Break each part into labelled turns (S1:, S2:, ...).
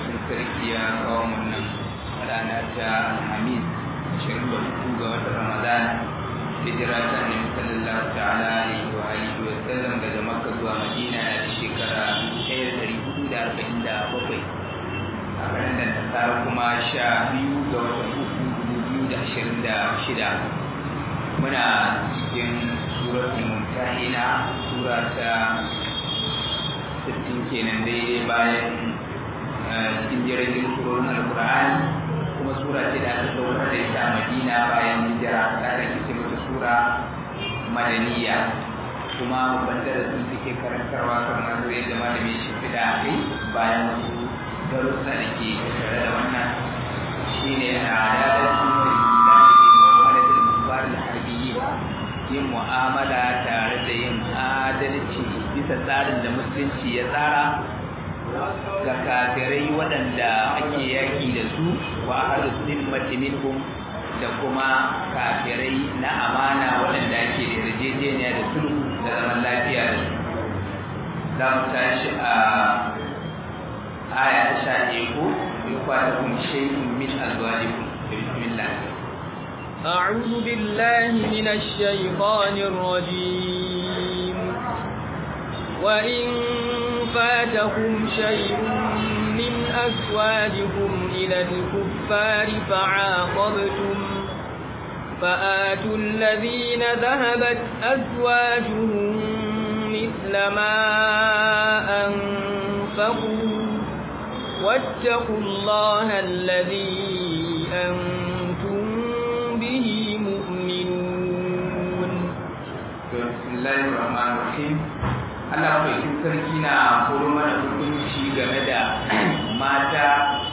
S1: madaukakin sarki ya kawo wannan rana ta Alhamis 23 ga watan Ramadan hijira ta Annabi sallallahu ta'ala alaihi wa alihi wa sallam daga Makka zuwa Madina a shekara 1447 a ranar da ta kuma sha biyu ga watan uku dubu biyu da ashirin da shida muna cikin suratul mumtahina sura ta sittin kenan daidai bayan cikin jirgin surorin alkur'ani kuma sura ce da aka saukar da ita a madina bayan hijira ta rage ce mata sura madaniya kuma babban darasin suke karantarwa kamar yadda malamin shi fida a kai bayan wasu darussa da ke tattare da wannan shi ne a adalci yin mu'amala tare da yin adalci bisa tsarin da musulunci ya tsara ga kafirai waɗanda ake yaƙi da su wa ahlus zimmati minhum da kuma kafirai na amana waɗanda ake da yarjejeniya da sulhu da zaman lafiya da su za mu tashi a آية شاهدكم يقاتلكم شيء من أزواجكم بسم الله
S2: أعوذ بالله من الشيطان الرجيم وإن فاتكم شيء من أزواجكم إلى الكفار فعاقبتم فآتوا الذين ذهبت أزواجهم مثل ما أنفقوا واتقوا الله الذي أنتم به مؤمنون
S1: بسم الله الرحمن الرحيم Allah mai sarki na horo mana hukunci game da mata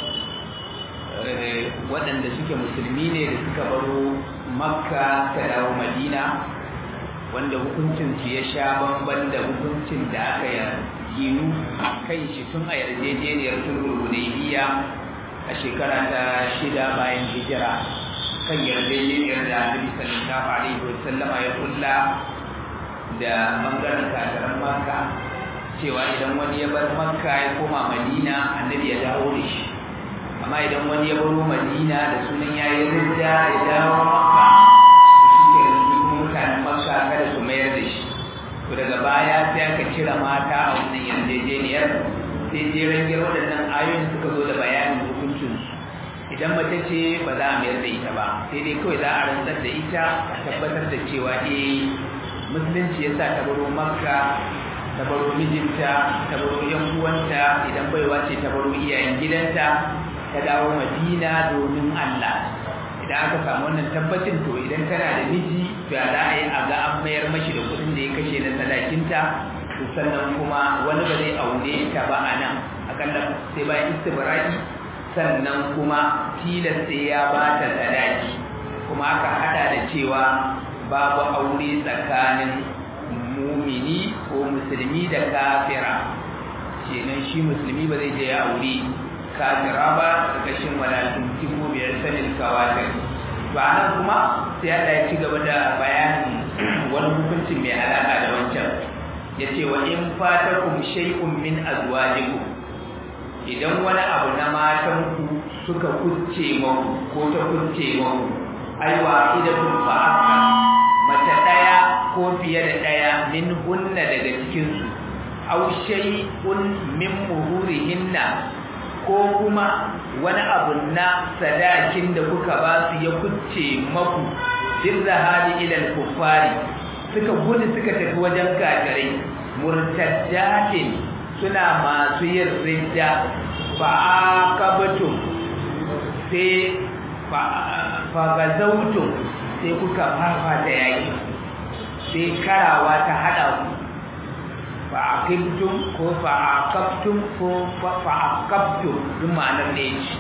S1: waɗanda suke musulmi ne da suka baro makka ta dawo madina wanda hukuncinsu ya sha bamban da hukuncin da aka yi ginu kan shi tun a yarjejeniyar sulhul hudaybiya a shekara ta shida bayan hijira kan yarjejeniyar da Annabi sallallahu alaihi wasallama ya kulla da bangaren kafiran Makka cewa idan wani ya bar Makka ya koma Madina Annabi ya dawo da shi amma idan wani ya baro Madina da sunan yayi ridda ya dawo Makka shi ke mutanen Makka kada su mayar da shi to daga baya sai aka cire mata a wannan yarjejeniyar sai jeren gero waɗannan ayoyin suka zo da bayanin hukuncin idan mace ce ba za a mayar da ita ba sai dai kawai za a rantsar da ita a tabbatar da cewa eh musulunci ya sa ta baro makka ta baro mijinta ta baro yan uwanta idan baiwa ce ta baro iyayen gidanta ta dawo madina domin allah idan aka samu wannan tabbacin to idan tana da miji to ya za a yi a ga an mayar mashi da kuɗin da ya kashe na sadakinta to sannan kuma wani ba zai aure ta ba a nan akalla sai bayan istibra'i sannan kuma tilas sai ya ba ta sadaki kuma aka hada da cewa babu aure tsakanin mumini ko musulmi da kafira kenan shi musulmi ba zai je ya aure kafira ba ƙarƙashin wadatun tiko biyar sanin kawatar ba nan kuma sai Allah ya ci gaba da bayanin wani hukuncin mai alaƙa da wancan ya ce wa in fatakum shay'un min azwajikum idan wani abu na matanku suka kucce maku ko ta kucce maku ai wa idatun fa'aka mace daya ko fiye da daya min hunna daga cikin su aw shay'un min muhurihinna ko kuma wani abu na sadakin da kuka ba su ya kucce maku bin zahari ilal kuffari suka gudu suka tafi wajen kafirai murtaddatin suna masu yin ridda fa aqabatum sai fa gazautum sai kuka fafata yaki sai karawa ta hada ku fa aqibtum ko fa aqabtum ko fa aqabtum duk ma'anar ne ce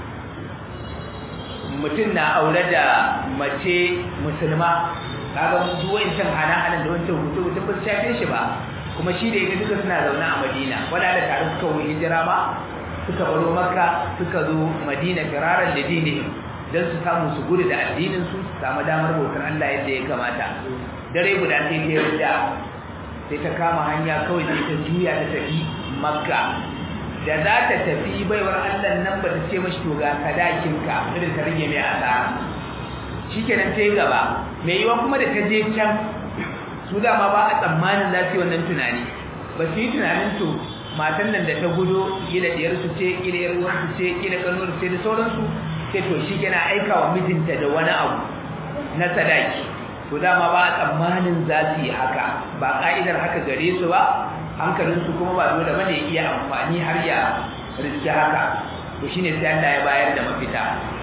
S1: mutum na aure da mace musulma kaga mun duk wancan hana-hanan da wancan hutu hutu ba shafe shi ba kuma shi da ita duka suna zaune a madina wadanda tare suka wuce hijira ba suka baro makka suka zo madina firaran da dini don su samu su gudu da addinin su su samu damar bautar Allah yadda ya kamata dare guda sai ta yarda sai ta kama hanya kawai sai ta juya ta tafi makka da za ta tafi baiwar Allah nan ba ta ce mashi to ga sadakinka irin ta rage mai asara shikenan ta yi gaba mai yiwa kuma da ta je can su dama ba a tsammanin za su yi wannan tunani ba su yi tunanin to matan nan da ta gudo kila diyar su ce kila yar uwar su ce kila kanuwar ce da sauransu sai to shi yana aika wa mijinta da wani abu na sadaki to dama ba a tsammanin za su yi haka ba ka'idar haka gare su ba hankalinsu kuma ba dole bane iya amfani har ya riski haka to shine sai Allah ya bayar da mafita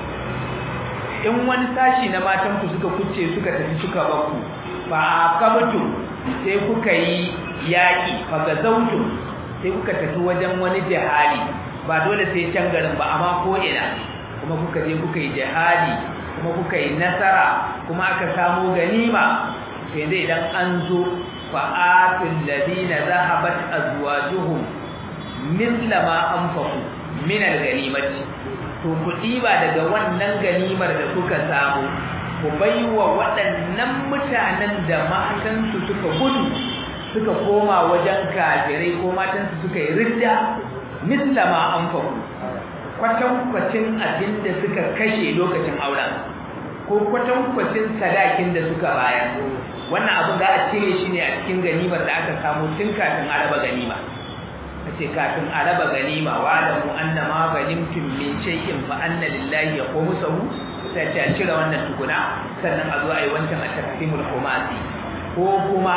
S1: in wani sashi na matan ku suka kuce suka tafi suka bakku fa aqabtu sai kuka yi yaki fa gazautu sai kuka tafi wajen wani jihadi ba dole sai can garin ba amma ko ina kuma kuka je kuka yi jihadi kuma kuka yi nasara kuma aka samu ganima sai dai idan an zo fa'atul ladina zahabat azwajuhum mithla ma anfaqu min al-ganimati to ku diba daga wannan ganimar da kuka samu ku baiwa waɗannan mutanen da matan su suka gudu suka koma wajen kafirai ko matan su suka yi ridda mithla ma anfaqu kwatankwacin abin da suka kashe lokacin auren ko kwatankwacin sadakin da suka bayar wannan abin za a cire shi ne a cikin ganimar da aka samu tun kafin a raba ganima a ce kafin a raba ganima wa da mu anna ma ganimtum min shay'in fa anna lillahi yaqumusahu sai ce a cire wannan tukuna sannan a zo a yi wancan a taqsimul khumasi ko kuma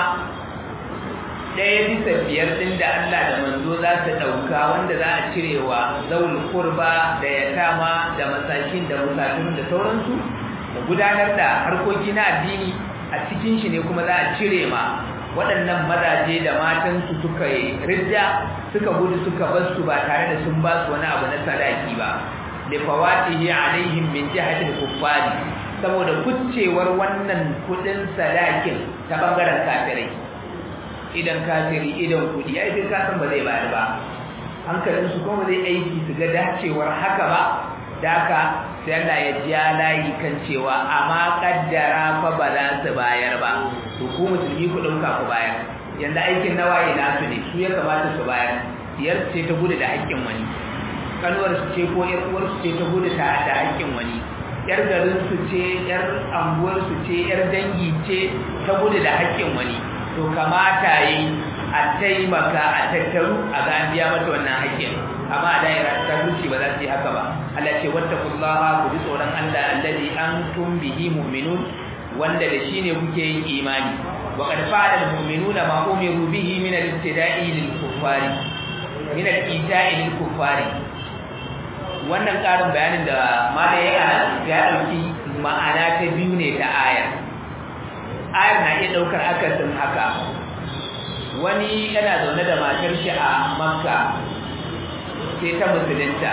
S1: ɗaya bisa biyar ɗin da Allah da manzo za su ɗauka wanda za a cirewa zaul kurba da yatama da masakin da musafirun da sauransu da gudanar da harkoki na addini a cikin shi ne kuma za a cire ma waɗannan mazaje da matansu suka yi ridda suka gudu suka bar su ba tare da sun ba su wani abu na sadaki ba da fawatihi alaihim min jihatil kuffari saboda kuccewar wannan kudin sadakin ta bangaren kafirai idan kafiri idan kudi ai sai ka san ba zai bayar ba hankalin su kuma zai aiki su ga dacewar haka ba da haka sai Allah ya ja layi kan cewa amma kaddara fa ba za su bayar ba to ku musulmi ku dauka ku bayar yanda aikin nawaye nasu ne su ya kamata su bayar diyar ce ta gudu da haƙƙin wani kanuwar su ce ko yar uwar su ce ta gudu ta da haƙƙin wani yar garin su ce yar anguwar su ce yar dangi ce ta gudu da haƙƙin wani to kamata yi a taimaka a tattaru a ga an biya mata wannan haƙƙin amma a daira ta zuci ba za su yi haka ba Allah ce wattaqullaha ku ji tsoron Allah alladhi antum bihi mu'minun wanda da shine kuke yin imani wa qad fa'ala al-mu'minuna ma umiru bihi min al-ibtida'i lil-kuffari min al-ita'i lil-kuffari wannan karin bayanin da malai ya ya dauki ma'ana ta biyu ne ta aya ayar na iya daukar akasin haka wani yana zaune da matar shi a makka sai ta musulunta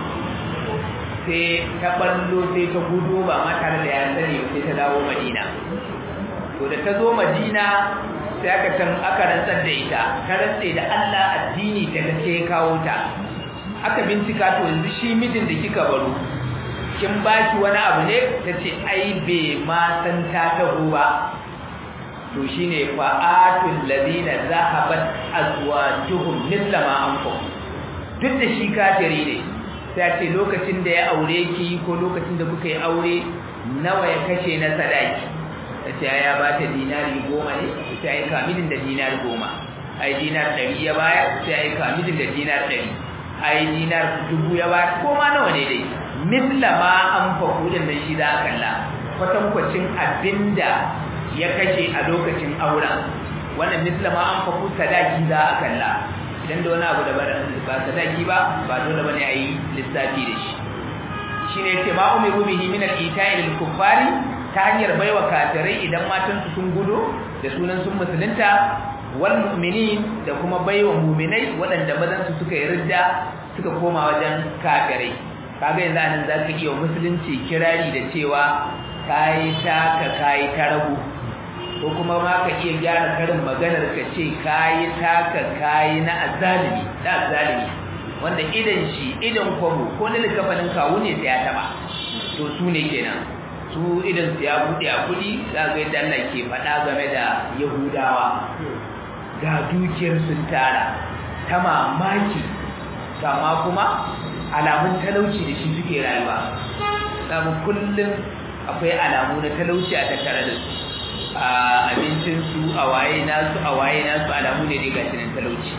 S1: sai ta ballo sai ta gudu ba ma tare da ya sani sai ta dawo madina to da ta zo madina sai aka can aka rantsar da ita ta rantse da Allah addini ta gaske ya kawo ta aka bincika to yanzu shi mijin da kika baro kin baki wani abu ne tace ai bai ma san ta taho ba to shine fa'atul ladina zahabat azwajuhum mithla ma anfaqu duk da shi kafiri ne sai ce lokacin da ya aure ki ko lokacin da kuka yi aure nawa ya kashe na sadaki sai ya ba ta dinari goma ne sai ya kamilin da dinar goma ai dinar ɗari ya baya sai ya kamilin da dinar ɗari ai dinar dubu ya baya ko ma nawa ne dai misla ma an faku din da shi za a kalla kwatankwacin abinda ya kashe a lokacin auren wannan misla ma an faku sadaki za a kalla idan da wani abu da ba sadaki ba ba dole bane a yi lissafi da shi shine yace ma umiru bihi min al-ita'i lil kuffari ta hanyar baiwa kafirai idan matan su sun gudo da sunan sun musulunta wal mu'minin da kuma baiwa mu'minai waɗanda mazan su suka yi ridda suka koma wajen kafirai kaga yanzu anan zaka iya musulunci kirari da cewa kai ta ka kai ta rabu ko kuma ma ka iya gyara karin maganar ka ce kayi taka kayi na azalimi da azalimi wanda idan shi idan kwabo ko na likafanin kawo ne sai ya taba to su ne kenan su idan su ya bude a kudi za ga yadda Allah ke faɗa game da Yahudawa ga dukiyar sun tara ta mamaki amma kuma alamun talauci da shi suke rayuwa samu kullum akwai alamu na talauci a tattare da su a abincinsu a waye nasu a waye nasu alamu ne daga cikin talauci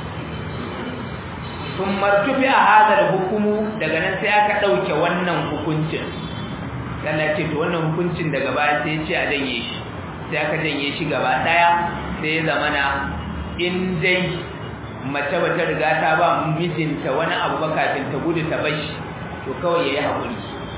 S1: sun martufi a hadar hukumu daga nan sai aka ɗauke wannan hukuncin Allah ce to wannan hukuncin daga baya sai ce a janye shi sai aka janye shi gaba ɗaya sai ya zamana in dai mace bata riga ta ba mijinta wani abu ba kafin ta gudu ta bashi to kawai yayi hakuri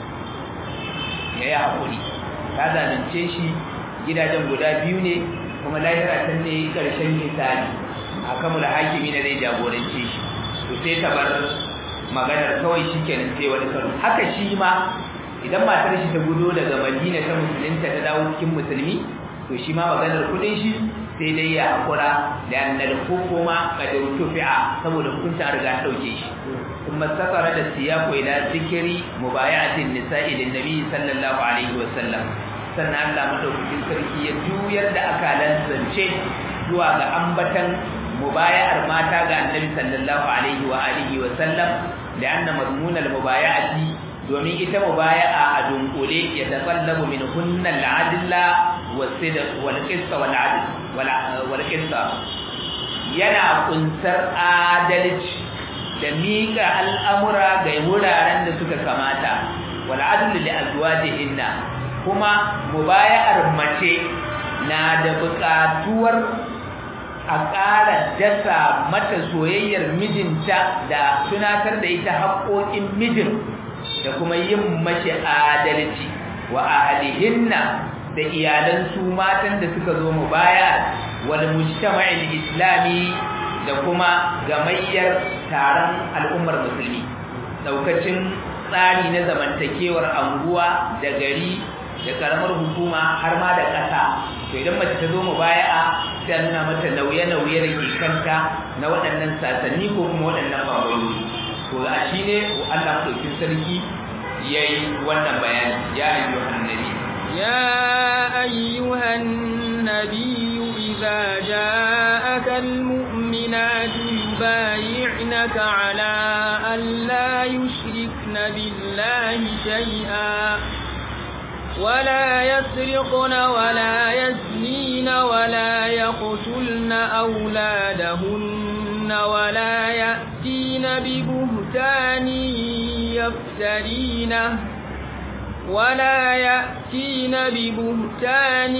S1: yayi hakuri ta zalunce shi gidajen guda biyu ne kuma lahira ta ne karshen misali hakamul hakimi ne zai jagorance shi to sai ta bar maganar kawai shikenan sai wani karo haka shi ma idan matar shi ta gudo daga Madina ta musulunta ta dawo cikin musulmi to shi ma maganar kudin shi sai dai ya hakura da annal hukuma qad tufi'a saboda hukunta an riga dauke shi kuma sakara da siyaqu ila zikri mubayatin nisa'i lin nabi sallallahu alaihi wasallam sannan Allah madaukakin sarki ya juyar da akalan zance zuwa ga ambatan mubaya'ar mata ga annabi sallallahu alaihi wa alihi wasallam da anna mazmun al mubaya'ati domin ita mubaya'a a dunkule ya tsallabu min hunna al-adla was-sidq wal-qist wal-adl wal-qist yana kunsar adalci da mika al'amura ga wuraren da suka kamata wal-adl li azwajihinna kuma mubaya'ar mace na da buƙatuwar a ƙara dasa mata soyayyar mijinta da tunatar da ita haƙoƙin mijin da kuma yin mashi adalci wa ahlihinna da iyalan su matan da suka zo mu baya wal mujtama'il islami da kuma gamayyar taron al'ummar musulmi daukacin tsari na zamantakewar anguwa da gari da karamar hukuma har ma da ƙasa to idan mace ta zo mu baya sai nuna mata nauye-nauye da ke kanta na waɗannan sasanni ko kuma waɗannan bangarori to a shi ne Allah ɗaukin sarki ya yi wannan bayani ya ayyuhan nabi
S2: ya ayyuhan nabi idza ja'aka almu'minatu yubay'naka ala an la yushrikna billahi shay'a ولا يسرقن ولا يزنين ولا يقتلن أولادهن ولا يأتين ببهتان يفترينه ولا يأتين ببهتان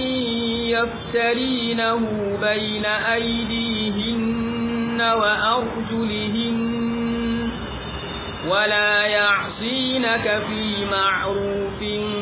S2: يفترينه بين أيديهن وأرجلهن ولا يعصينك في معروف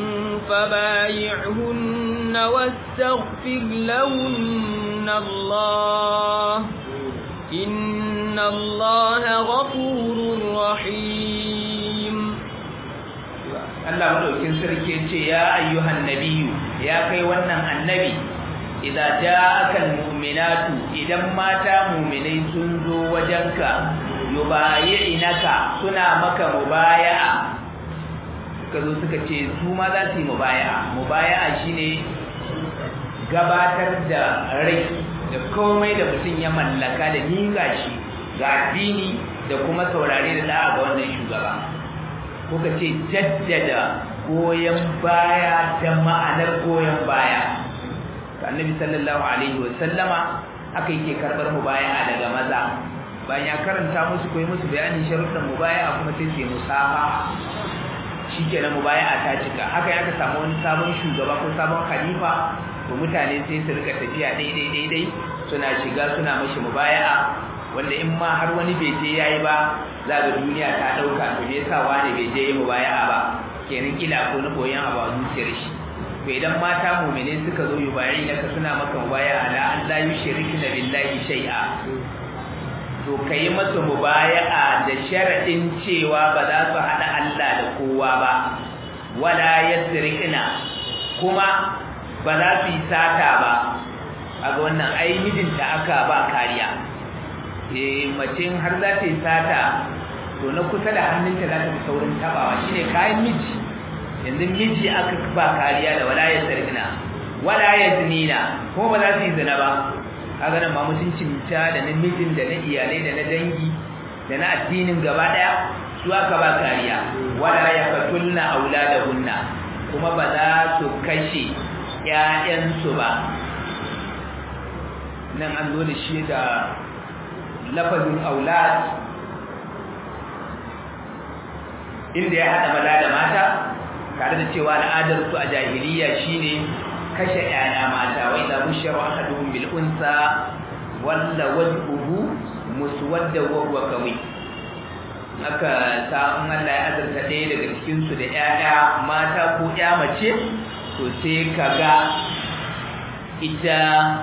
S2: فبايعهن واستغفر لهن الله إن الله غفور رحيم
S1: Allah madaukin sarki yace ya ayyuhan nabiyyu ya kai wannan annabi idza ja'aka almu'minatu idan mata mu'minai sun zo wajenka yubayi'inaka suna maka mubaya'a suka zo suka ce su ma za su yi mubaya'a mubaya'a shine gabatar da rai da komai da mutum ya mallaka da miƙa shi ga addini da kuma saurare da da'a ga wannan shugaba kuka ce jaddada goyon baya da ma'anar goyon baya annabi sallallahu alaihi wa sallama aka yake karbar mubaya'a daga maza bayan ya karanta musu koyi musu bayanin sharuɗan mubaya'a kuma sai su musafa shikenan mubaya'a ta cika haka ya ka samu wani sabon shugaba ko sabon khalifa to mutane sai su rika tafiya daidai daidai suna shiga suna mashi mubaya'a wanda in ma har wani bai je yayi ba za ga duniya ta dauka to me yasa wani bai je yi mubaya'a ba kenan kila ko na koyan abu a zuciyar shi to idan mata mu'mine suka zo yi bayi naka suna maka mubaya'a la an la yushrikna billahi shay'a to kai masa mubaya'a da sharadin cewa ba za su hada Allah da kowa ba wala yasrikna kuma ba za su yi sata ba a ga wannan ai mijinta aka ba kariya eh macin har za ta yi sata to na kusa da hannunta za ta fi saurin tabawa shine kayan miji yanzu miji aka ba kariya da wala ya sarkina wala ya zinina ko ba za su yi zina ba kaga nan ma mutuncin ta da na mijin da na iyalai da na dangi da na addinin gaba daya su aka ba kariya wala yaqtulna auladahunna kuma ba za su kashe ƴaƴansu ba nan an zo da shi da lafazin aulad inda ya hada maza da mata tare da cewa al'adar su a jahiliya shine kashe ƴaƴa mata wa idza bushira ahaduhum bil unsa walla wajhuhu muswadda wa huwa qawi aka ta in Allah ya azurta ɗaya daga cikin su da ƴaƴa mata ko ƴa mace to sai kaga ita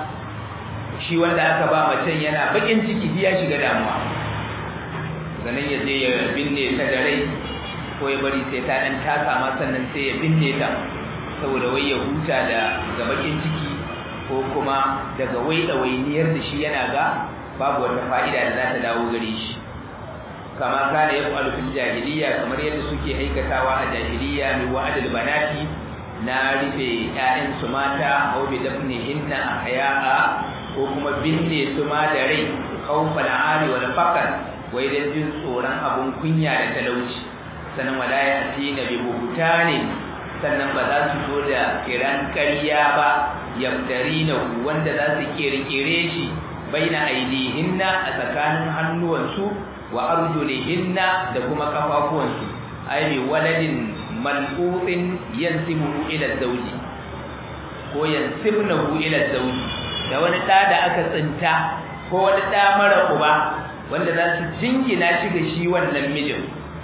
S1: shi wanda aka ba macen yana bakin ciki ya shiga damuwa ganin ya je ya binne ta da rai ko ya bari sai ta dan taka ma sannan sai ya binne ta saboda wai ya huta da ga bakin ciki ko kuma daga wai ɗawainiyar da shi yana ga babu wata fa'ida da za ta dawo gare shi kama kana ya faru fil jahiliya kamar yadda suke aikatawa a jahiliya mai wa'adul banati na rufe ƴaƴan su mata aw bi dafnihinna ahya'a ko kuma binne su ma da rai khawfal ari wal faqr wai dan jin tsoron abun kunya da talauci sannan wala ya tina bi buhtani sannan ba za su zo da kiran ƙarya ba yamtarina wanda za su kirkire shi baina aidihinna a tsakanin hannuwansu wa arjulihinna da kuma kafafuwansu ai bi waladin mal'utin yansibuhu ila zawji ko yansibnahu ila zawji da wani da da aka tsinta ko wani da mara uba wanda za su jingina shi ga shi wannan mijin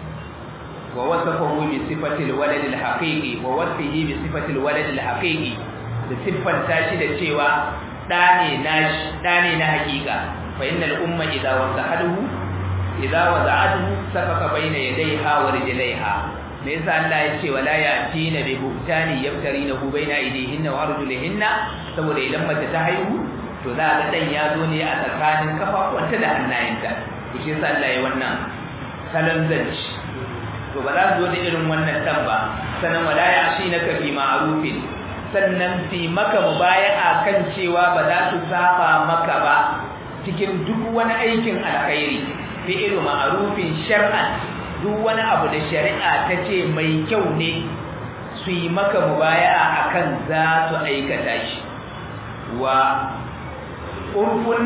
S1: wa wasafahu bi sifati alwalad alhaqiqi wa wasfihi bi sifati alwalad alhaqiqi da siffanta shi da cewa da ne na da ne na haƙiƙa fa innal umma idza wasahaduhu idza wada'atuhu safaka baina yadayha wa rijlaiha me yasa Allah ya ce wala ya'tina bi buhtani yaftarinahu baina aydihinna wa arjulihinna saboda idan mace ta haihu to za ga dan ya zo ne a tsakanin kafafuwanta da hannayenta to shi yasa Allah ya wannan salon zanci to ba za su zo da irin wannan dan ba sannan wala ya'shinaka bi ma'rufin sannan fi maka mubaya'a kan cewa ba za su saba maka ba cikin duk wani aikin alkhairi fi'lu ma'rufin shar'an duk wani abu da shari'a ta ce mai kyau ne su yi maka mubaya'a akan za su aikata shi wa urfun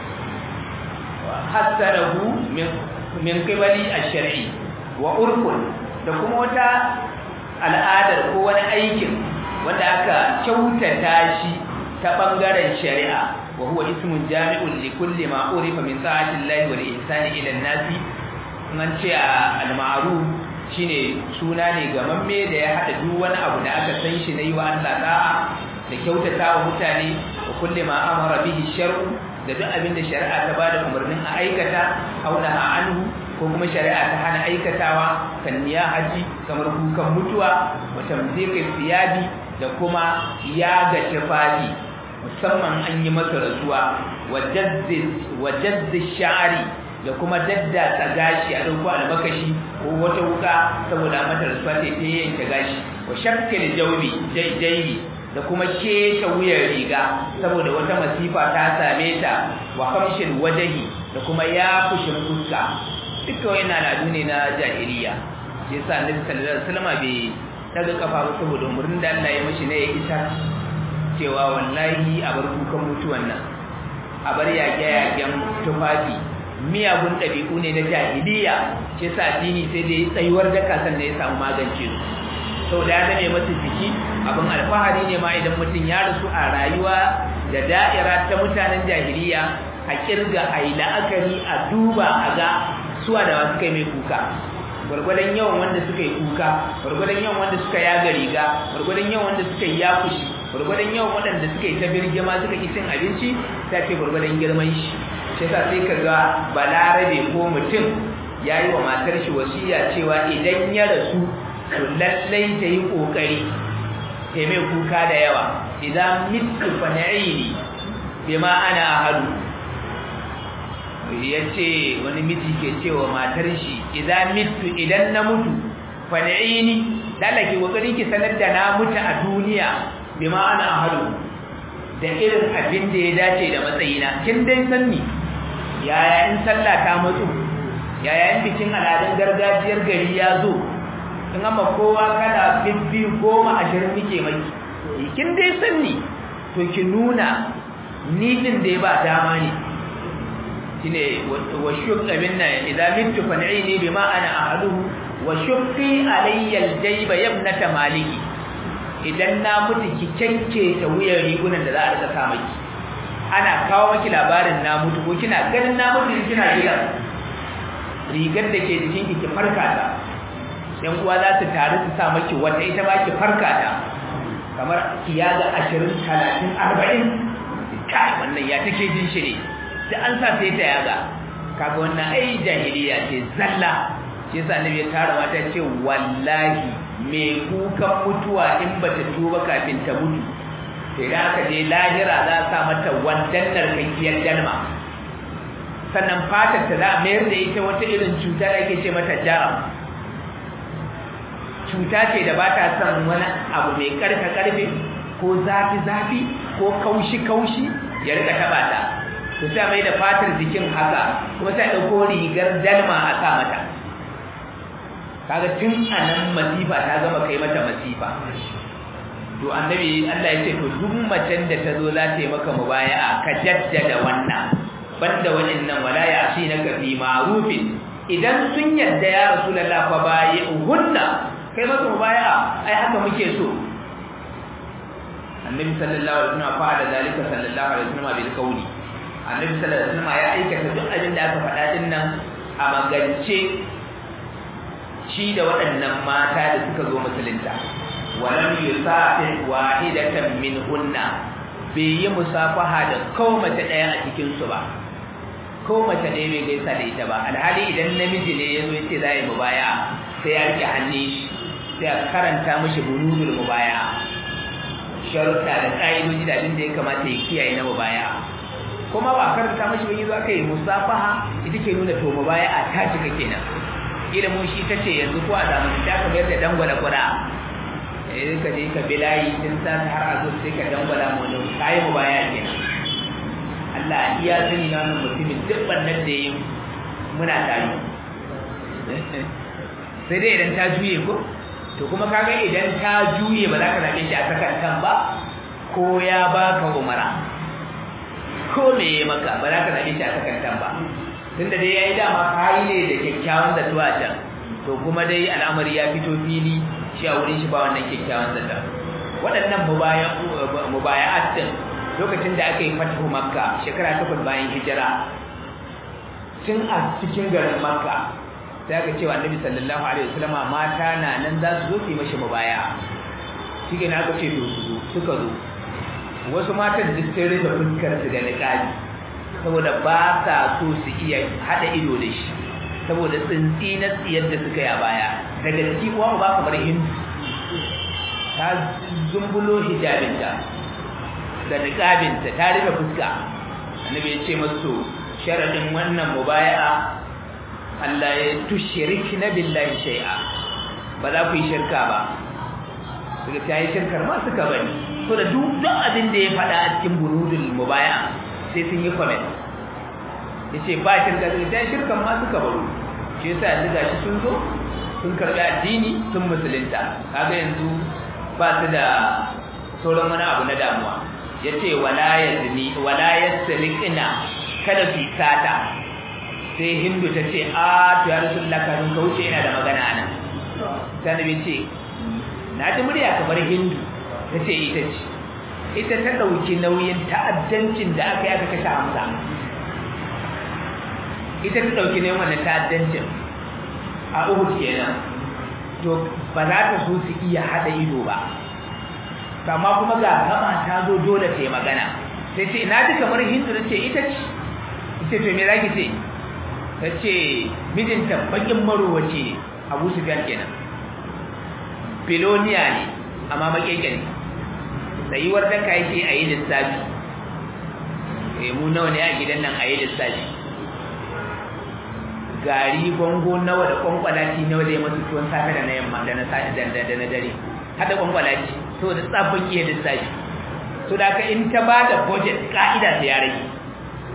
S1: hasanahu min min qibali ash-shar'i wa urfun da kuma wata al'adar ko wani aikin wanda aka kyautata shi ta bangaren shari'a wa huwa ismun jami'un li kulli ma urifa min sa'ati Allah wa ihsani ila an-nasi an ce al-ma'ruf shine suna ne gamamme da ya hada duk wani abu da aka san shi na yi wa Allah da'a da kyautata wa mutane wa kulli ma amara bihi shar'u da duk abin da shari'a ta bada umarnin a aikata auna anhu ko kuma shari'a ta hana aikatawa kan haji kamar kukan mutuwa wa tamziki siyabi da kuma yaga tufafi musamman an yi masa rasuwa wa jazzi sha'ari da kuma daddatsa gashi a dauko albakashi ko wata wuka saboda mata rasuwa ta ta yanke gashi wa shakkil jawbi jaybi da kuma keta wuyar riga saboda wata masifa ta same ta wa kamshin wajahi da kuma ya fushin fuska duka wannan al'adu ne na jahiliya shi yasa annabi sallallahu alaihi wasallam bai daga kafa ba saboda umurnin da Allah ya mishi ne ya isa cewa wallahi a bar kukan mutuwan nan a bar yaƙe-yaƙen tufafi miyagun ɗabi'u ne na jahiliya shi yasa addini sai da tsayuwar daka sannan ya samu magance su sau da ya zame masa jiki abin alfahari ne ma idan mutum ya rasu a rayuwa da da'ira ta mutanen jahiliya a kirga a yi la'akari a duba a ga suwa da wasu kai mai kuka gwargwadon yawan wanda suka yi kuka gwargwadon yawan wanda suka yaga riga gwargwadon yawan wanda suka yi yakushi gwargwadon yawan waɗanda suka yi ta birgima suka ki cin abinci ta ce gwargwadon girman shi shi yasa sai ka ga balarabe ko mutum ya yi wa matar shi wasiya cewa idan ya rasu to lallai ta yi ƙoƙari ta mai kuka da yawa idan mitu fa na'ini bima ana ahadu ya ce wani miji ke cewa matar shi idan mitu idan na mutu fa na'ini lalake ƙoƙari ki sanar da na mutu a duniya bima ana ahadu da irin abin da ya dace da matsayina kin dai sanni yaya in sallah ta mutu yayin bikin al'adun gargajiyar gari ya zo in amma kowa kada bibbi goma ashirin nike maki kin dai sanni to ki nuna ni din da ba dama ne shine wa shuk abin nan idan mittu fan'ini bima ana ahaduhu wa shukki alayya aljayba yabnata maliki idan na mutu ki canke ta wuyan rigunan da za a rika sa maki ana kawo maki labarin na mutu ko kina ganin na mutu kina gidan rigar da ke jikin ki ki farka ta yan uwa za su taru su sa maki wata ita ba ki farka ta kamar kiyaga 20 30 40 kai wannan ya take jin shi ne sai an sa sai ta yaga kaga wannan ai jahiliya ce zalla shi yasa annabi ya tara mata ce wallahi me kukan mutuwa in bata tuba kafin ta mutu sai da aka je lahira za a sa mata wandan narkakkiyar dalma sannan fatar ta za a mayar da ita wata irin cuta da ake ce mata jaram cuta ce da ba ta son wani abu mai karfe karfe ko zafi zafi ko kaushi kaushi ya rika taba ta to sai mai da fatar jikin haka kuma sai dauko rigar dalma a sa mata kaga tun anan masifa ta gama kai mata masifa to annabi Allah ya ce to duk macen da ta zo za ta yi maka mubaya'a ka jaddada wannan banda wannan wala ya asinaka fi ma'rufin idan sun yadda ya rasulullah fa bayyuhunna kai maka mubaya'a ai haka muke so annabi sallallahu alaihi wasallam fa'ala zalika sallallahu alaihi wasallam bil qawli annabi sallallahu alaihi wasallam ya aikata duk abin da aka faɗa din nan a magance shi da waɗannan mata da suka zo musulunta walam yusafi wahidatan minhunna bai yi musafaha da ko mace ɗaya a cikin su ba ko mace ɗaya bai gaisa da ita ba alhali idan namiji ne ya zo ya ce za yi mubaya sai ya rike hannun shi sai a karanta mishi bunudul mubaya sharuɗa da ƙa'idoji da abin da ya kamata ya kiyaye na mubaya kuma ba karanta mashi ba yanzu aka yi musafaha ita ke nuna to mubaya a ta cika kenan ilimin shi ta ce yanzu ko a zamanin ta ka mayar da dangwala kura eh ka je ka bilayi tun sa har a zo sai ka dangwala mu ne kai mubaya kenan Allah iya sani na wannan mutumin duk bannan da yi muna tare sai dai idan ta juye ko to kuma kaga idan ta juye ba za ka zaɓe shi a sakan kan ba ko ya baka umara ko me ya maka ba za ka zaɓe shi a sakan kan ba tunda dai yayi dama kayi ne da kyakkyawan zato a can to kuma dai al'amari ya fito fili shi a wurin shi ba wannan kyakkyawan zato waɗannan mubaya'at din lokacin da aka yi fatihu makka shekara takwas bayan hijira tun a cikin garin makka sai aka cewa annabi sallallahu alaihi wasallama mata na nan za su zo su yi mashi mubaya shi ne aka ce to su zo suka zo wasu matan duk sai rufe fuskar su da niqabi saboda ba sa so su iya hada ido da shi saboda tsintsi na tsiyar da suka yi a baya daga ciki kuwa ba kamar hindu ta zumbulo hijabinta da niqabinta ta rufe fuska annabi ya ce masu sharadin wannan mubaya'a Allah ya tushrikna billahi shay'a ba za ku yi shirka ba daga ta yi shirkar ma suka bani so da duk duk abin da ya faɗa a cikin bunudul mubaya sai sun yi comment yace ba shirka daga ta yi shirkar ma suka baro shi yasa yanzu gashi sun zo sun karɓi addini sun musulunta kaga yanzu ba su da sauran wani abu na damuwa yace wala yazni wala yasriqna kada su sata sai hindu ta ce a to ya rasulullah kafin ka wuce yana da magana nan sai nabi ce na ji murya kamar hindu ta ce ita ce ita ta ɗauki nauyin ta'addancin da aka yi aka kashe hamza ita ta ɗauki nauyin wannan ta'addancin a uhud kenan to ba za ta so su iya haɗa ido ba amma kuma ga gama ta zo dole ta yi magana sai ce na ji kamar hindu ta ce ita ce ita to me za ki ce ta ce mijinta bakin marowace abu sufyan kenan filoniya ne amma makeke ne tsayuwar daka yake a yi lissafi mu nawa ne a gidan nan a yi lissafi gari gongo nawa da kwankwalaci nawa da ya masu tuwon safe da na yamma da na da na dare hada kwankwalaci to da tsafin iya lissafi to da ka in ta ba da budget ka'ida ta ya rage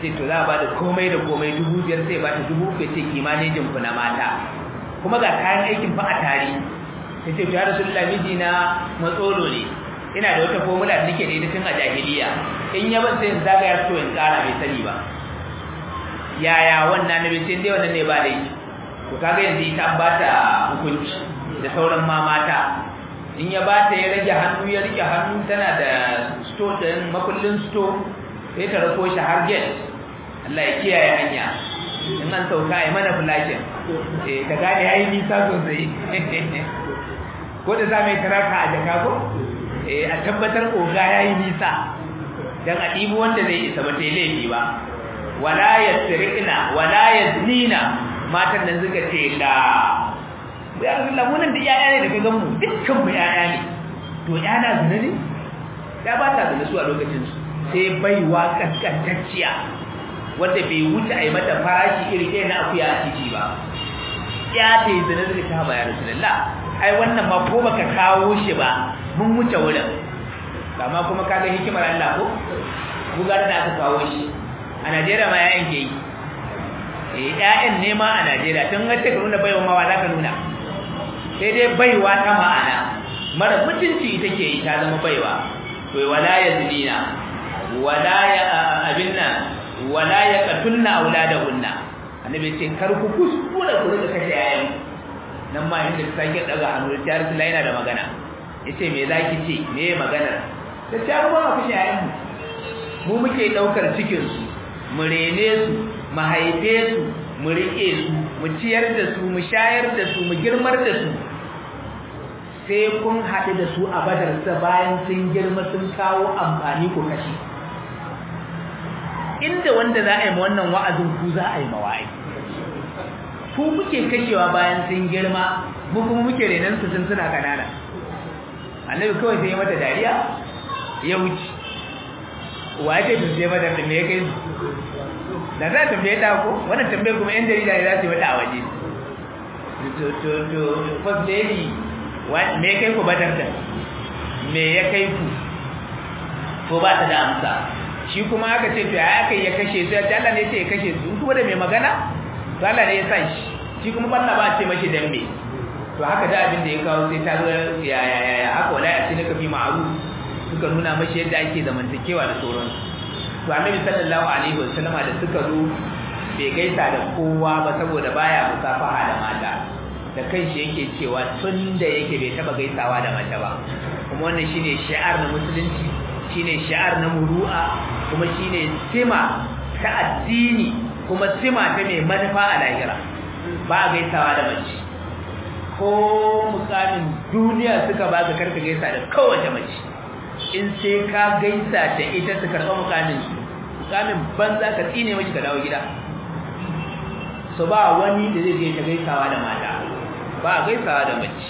S1: ce to za a ba da komai da komai dubu biyar sai ba ta dubu uku ce kimanejin ku na mata kuma ga kayan aikin fa a tare ta ce to ya rasu miji na matsolo ne ina da wata formula da nake da ita tun a jahiliya in ya ban sai in zagaya to in kara bai sani ba yaya wannan nabi sai dai wannan ne ba dai to kaga yanzu ita an bata hukunci da sauran ma mata in ya bata ya rage hannu ya rike hannu tana da store din makullin store sai ta rako shi har gate Allah ya kiyaye hanya in an sauka ai mana flashin eh ta gane ai nisa sosai ko da za mai taraka a jaka ko eh a tabbatar oga yayi nisa dan a dibi wanda zai isa ba ta laifi ba wala yasriqna wala yaznina matan nan suka ce la ya Allah mun da yaya ne daga gan mu dukkan mu yaya ne to yana zina ne ya ba ta zina su a lokacin su sai baiwa kaskantacciya wanda bai wuce a yi mata farashi iri ɗaya na akuya a titi ba ya ta yi zina suka ta ba ya rasulullah ai wannan ma ko baka kawo shi ba mun wuce wurin amma kuma kaga hikimar Allah ko bugar da aka kawo shi a Najeriya ma yayin ke yi eh ƴaƴan ne ma a Najeriya tun ga take nuna baiwa ma za ka nuna sai dai baiwa ta ma'ana mara mutunci ita ke yi ta zama baiwa to wala yazdina wala ya abinna wala yaqtulna auladahunna annabi ce kar ku kuskura ku rika kashe yayan nan ma inda ta sake daga hannu ta Rasulullah yana da magana yace me zaki ce me maganar ta ce ba ku kashe yayan mu mu muke daukar cikin su mu rene su mu haife su mu rike su mu ciyar da su mu shayar da su mu girmar da su sai kun haɗu da su a badarsa bayan sun girma sun kawo amfani ku kashe inda wanda za a yi wannan wa'azin ku za a yi mawa'ai ku muke kashewa bayan sun girma mu kuma muke renon su sun suna kanana annabi kawai sai ya mata dariya ya wuce wa ya ce su sai mata da me ya kai su da za ta tambaye ta ko wannan tambayar kuma yan jarida ne za su yi mata a waje to to to first lady me ya kai ku badarta me ya kai ku ko ba ta da amsa shi kuma aka ce to ya kai ya kashe su ya Allah ne ce ya kashe su kuma da mai magana to Allah ne ya san shi shi kuma balla ba ce mashi dan me to haka da abin da ya kawo sai ta zo ya ya ya ya haka wala ya ce fi ma'ruf suka nuna mashi yadda ake zamantakewa da sauransu to annabi sallallahu alaihi wasallama da suka zo bai gaisa da kowa ba saboda baya musafaha da mata da kanshi yake cewa tun da yake bai taba gaisawa da mace ba kuma wannan shine shi'ar na musulunci shine shi'ar na muru'a kuma shine sima ta addini kuma sima ta mai manufa a lahira ba a gaisawa da mace ko mukamin duniya suka ba ka karka gaisa da kowace mace in sai ka gaisa da ita su karɓa mukamin su mukamin banza ka tsine mashi ka dawo gida so ba wani da zai je ta gaisawa da mata ba a gaisawa da mace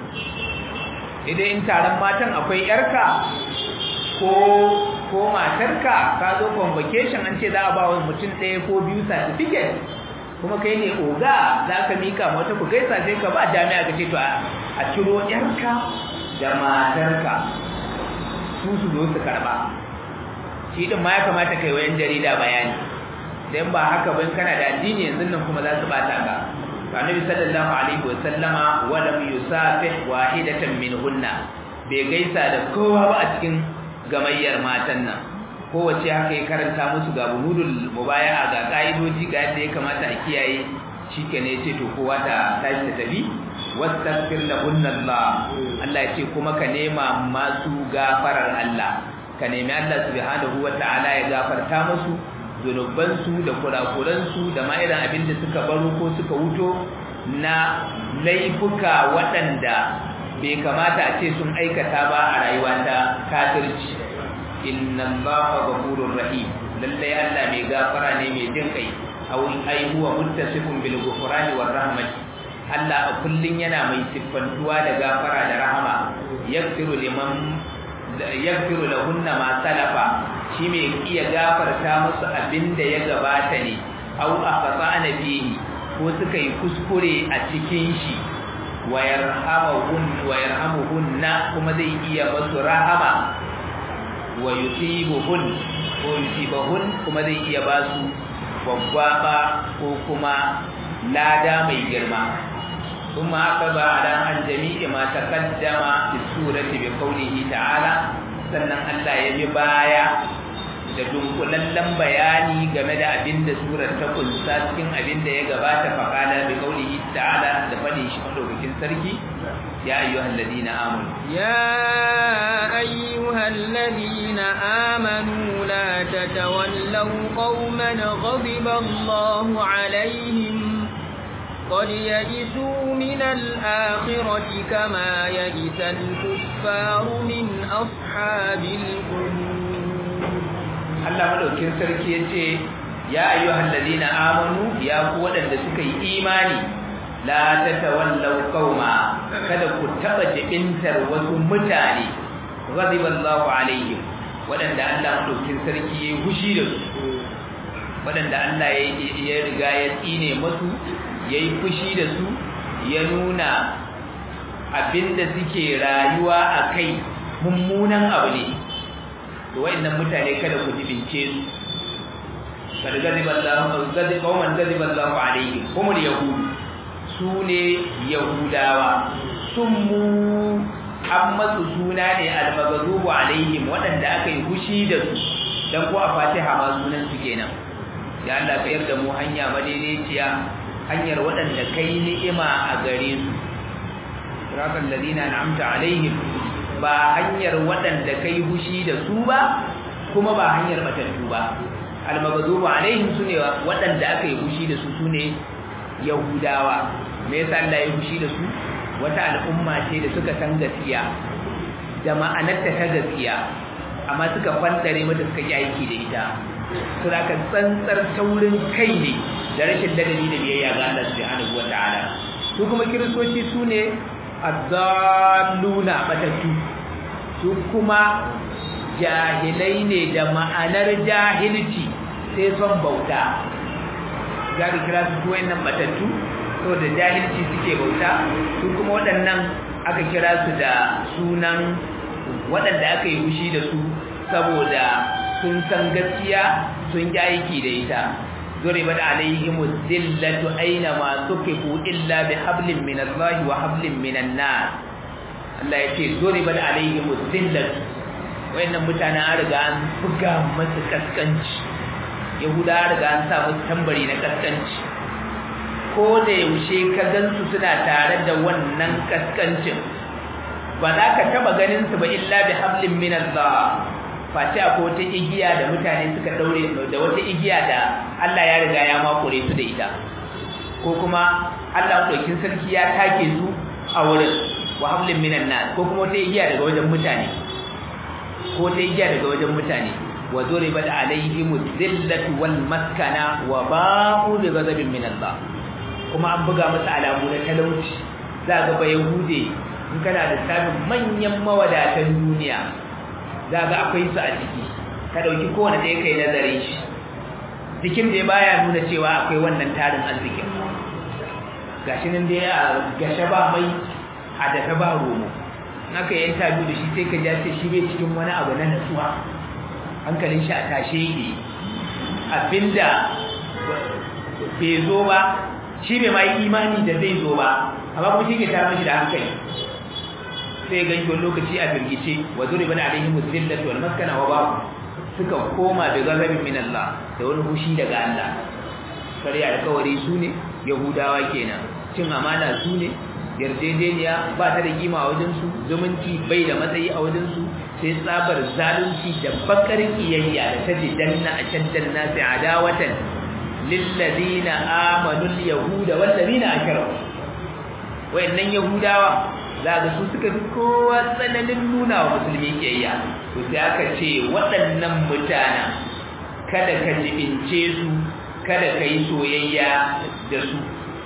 S1: idan in taron matan akwai yarka ko ko matarka ka zo convocation an ce za a ba wa mutum ɗaya ko biyu certificate kuma kai ne oga za ka mika mata ku gaisa sai ka ba jami'a ka ce to a ciro yarka da matarka su su zo su karba shi din ma ya kamata kai wayan jarida bayani dan ba haka ban kana da addini yanzu nan kuma za su bata ka annabi sallallahu alaihi wasallama wa lam yusafih wahidatan minhunna bai gaisa da kowa ba a cikin gamayyar matan nan kowace haka ya karanta musu ga buhudul mubaya'a ga kaidoji ga yadda ya kamata a kiyaye shikenan yace to kowa ta tashi ta tafi wastaghfir lahunna Allah Allah yace kuma ka nema masu gafarar Allah ka nemi Allah subhanahu wataala ya gafarta musu zunubansu da kurakuransu da ma irin abin da suka baro ko suka wuto na laifuka waɗanda bai kamata a ce sun aikata ba a rayuwa ta kafirci inna allaha ghafurur rahim lalle Allah mai gafara ne mai jin kai aw ai huwa muttasifun bil ghufrani war rahmati Allah a kullun yana mai siffantuwa da gafara da rahama yaghfiru liman yaghfiru lahunna ma salafa shi mai iya gafarta musu abinda ya gabata ne aw aqta'ana fihi ko suka yi kuskure a cikin shi wa yarhamuhun wa yarhamuhunna kuma zai iya musu rahama wa yusibuhun ko yusibahun kuma zai iya ba su gwaggwaba ko kuma lada mai girma ثم عقب على عن جميع ما تقدم في السورة بقوله تعالى sannan Allah ya bi baya da dunkulallen bayani game da abin da surar ta kunsa cikin abin da ya gabata faƙala bi qaulihi ta'ala da fadin shi madaukakin sarki ya ayyuhal ladina amanu
S2: ya ayyuhal ladina amanu la tatawallaw qauman ghadiba Allahu alaihim قد يئسوا من الآخرة كما يئس الكفار من أصحاب القبور
S1: Allah madaukin sarki yace ya ayyuhal ladina amanu ya ku wadanda suka yi imani la tatawallaw qauma kada ku taba jibintar wasu mutane ghadiballahu alaihim wadanda Allah madaukin sarki yayi hushi da su wadanda Allah ya riga ya tsine musu ya yi fushi da su ya nuna abinda suke rayuwa a kai mummunan abu ne da wa'annan mutane kada ku jibince su kada gaziballahu qauman gaziballahu alaihim humul yahud su ne yahudawa sun mu an masu suna ne almagazubu alaihim waɗanda aka yi fushi da su dan ko a fatiha ma sunan su kenan ya Allah ka yarda mu hanya madaidaiciya hanyar waɗanda kai ni'ima a gare su siratal ladina an'amta alaihim ba hanyar waɗanda kai hushi da su ba kuma ba hanyar matattu ba almaghdubu alaihim sune waɗanda aka yi hushi da su sune yahudawa me yasa Allah ya hushi da su wata al'umma ce da suka san gaskiya da ma'anarta ta gaskiya amma suka fantare mata suka yi aiki da ita su da tsantsar taurin kai ne da rashin ladabi da biyayya ga Allah subhanahu wataala su kuma kiristoci su ne azzaluna matattu su kuma jahilai ne da ma'anar jahilci sai son bauta za ka kira su wayannan matattu saboda jahilci suke bauta su kuma waɗannan aka kira su da sunan waɗanda aka yi fushi da su saboda sun san gaskiya sun yi aiki da ita ضربت عليهم الذلة أينما سكفوا إلا بحبل من الله وحبل من الناس Allah ya ce ضربت عليهم الذلة wayannan mutanen an riga an buga masu kaskanci yahuda an riga an sa musu tambari na kaskanci ko da yaushe ka gansu suna tare da wannan kaskancin ba za ka taba ganin su ba illa bi hablin min Allah face ko wata igiya da mutane suka daure da wata igiya da Allah ya riga ya makure su da ita ko kuma Allah dokin sarki ya take su a wurin wa hablin minan nas ko kuma wata igiya daga wajen mutane ko wata igiya daga wajen mutane wa duribat alaihim dhillatu wal maskana wa ba'u bi ghadabin min Allah kuma an buga masa alamu na talauci za ga ba yahude in kana da sabin manyan mawadatan duniya za ga akwai su a ciki ka dauki kowane ɗaya kai nazarin shi jikin da baya nuna cewa akwai wannan tarin arzikin gashi nan dai a gashe ba mai a dafa ba romo naka yi interview da shi sai ka ja sai shi bai cikin wani abu na natsuwa hankalin shi a tashe yake abinda bai zo ba shi bai ma yi imani da zai zo ba amma kuma shi ke tara mashi da hankali sai ga wani lokaci a firgice wa zuri bana alaihi muzillatu wal maskana wa babu suka koma da gazabin min Allah da wani hushi daga Allah kare alkawari su ne yahudawa kenan cin amana su ne yarjejeniya ba ta da kima a wajen su zumunci bai da matsayi a wajen su sai tsabar zalunci da bakar kiyayya da ta danna a shaddan nasi adawatan lilladina amanu alyahuda wallazina ashraku wayannan yahudawa zaga su suka fi kowa tsananin nuna wa musulmi kiyayya to sai aka ce waɗannan mutanen kada ka jibince su kada ka yi soyayya da su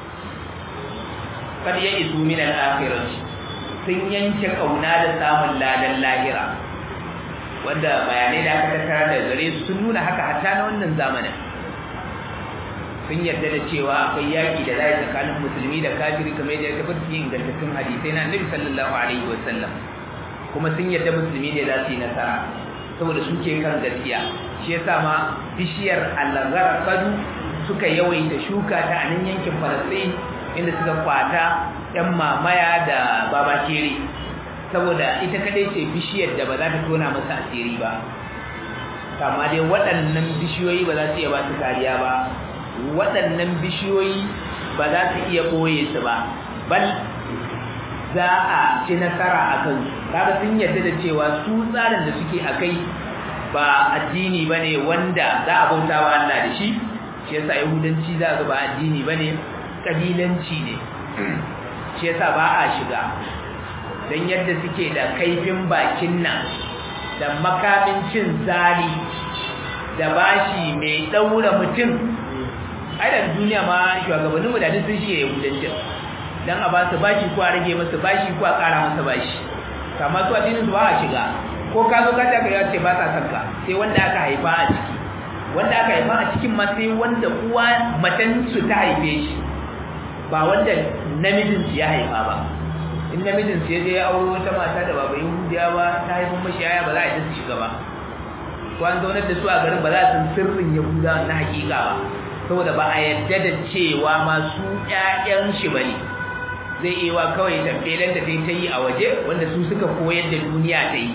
S1: kad ya isu min al-akhirati sun yanke kauna da samun ladan lahira wanda bayanai da aka tattara da gare su sun nuna haka hatta na wannan zamanin sun yarda da cewa akwai yaki da zai tsakanin musulmi da kafiri kamar yadda ya tabbata cikin ingantattun hadisai na Annabi sallallahu alaihi wasallam kuma sun yarda musulmi ne za su yi nasara saboda suke kan gaskiya shi yasa ma bishiyar al-gharqadu suka yawaita shuka ta a nan yankin Falastin inda suka kwata ɗan mamaya da babakere saboda ita kadai ce bishiyar da ba za ta tona masa asiri ba amma dai waɗannan bishiyoyi ba za su iya ba su kariya ba waɗannan bishiyoyi ba za su iya ɓoye su ba bal za a ci nasara a kan kaga sun yarda da cewa su tsarin da suke a kai ba addini ba ne wanda za a bauta wa Allah da shi shi yasa yahudanci za ga ba addini ba ne ƙabilanci ne shi yasa ba a shiga don yadda suke da kaifin bakin nan da makamin cin zali da bashi mai ɗaura mutum aidan duniya ma shugabanninmu da duk sun shi yahudancin don a ba su bashi ko a rage masa bashi ko a ƙara masa bashi kama su addinin su ba a shiga ko ka zo ka taka ya ce ba sa son ka sai wanda aka haifa a ciki wanda aka haifa a cikin ma sai wanda uwa matan su ta haife shi ba wanda namijin su ya haifa ba in namijin su ya je ya auro wata mata da baba yahudiya ba ta haifin mashi yaya ba za a yi su shiga ba ko an zaunar da su a garin ba za su sirrin yahuda na hakika ba saboda ba a yadda da cewa masu ƴaƴan shi bane zai iya wa kawai tafelen da ta yi a waje wanda su suka koyar da duniya ta yi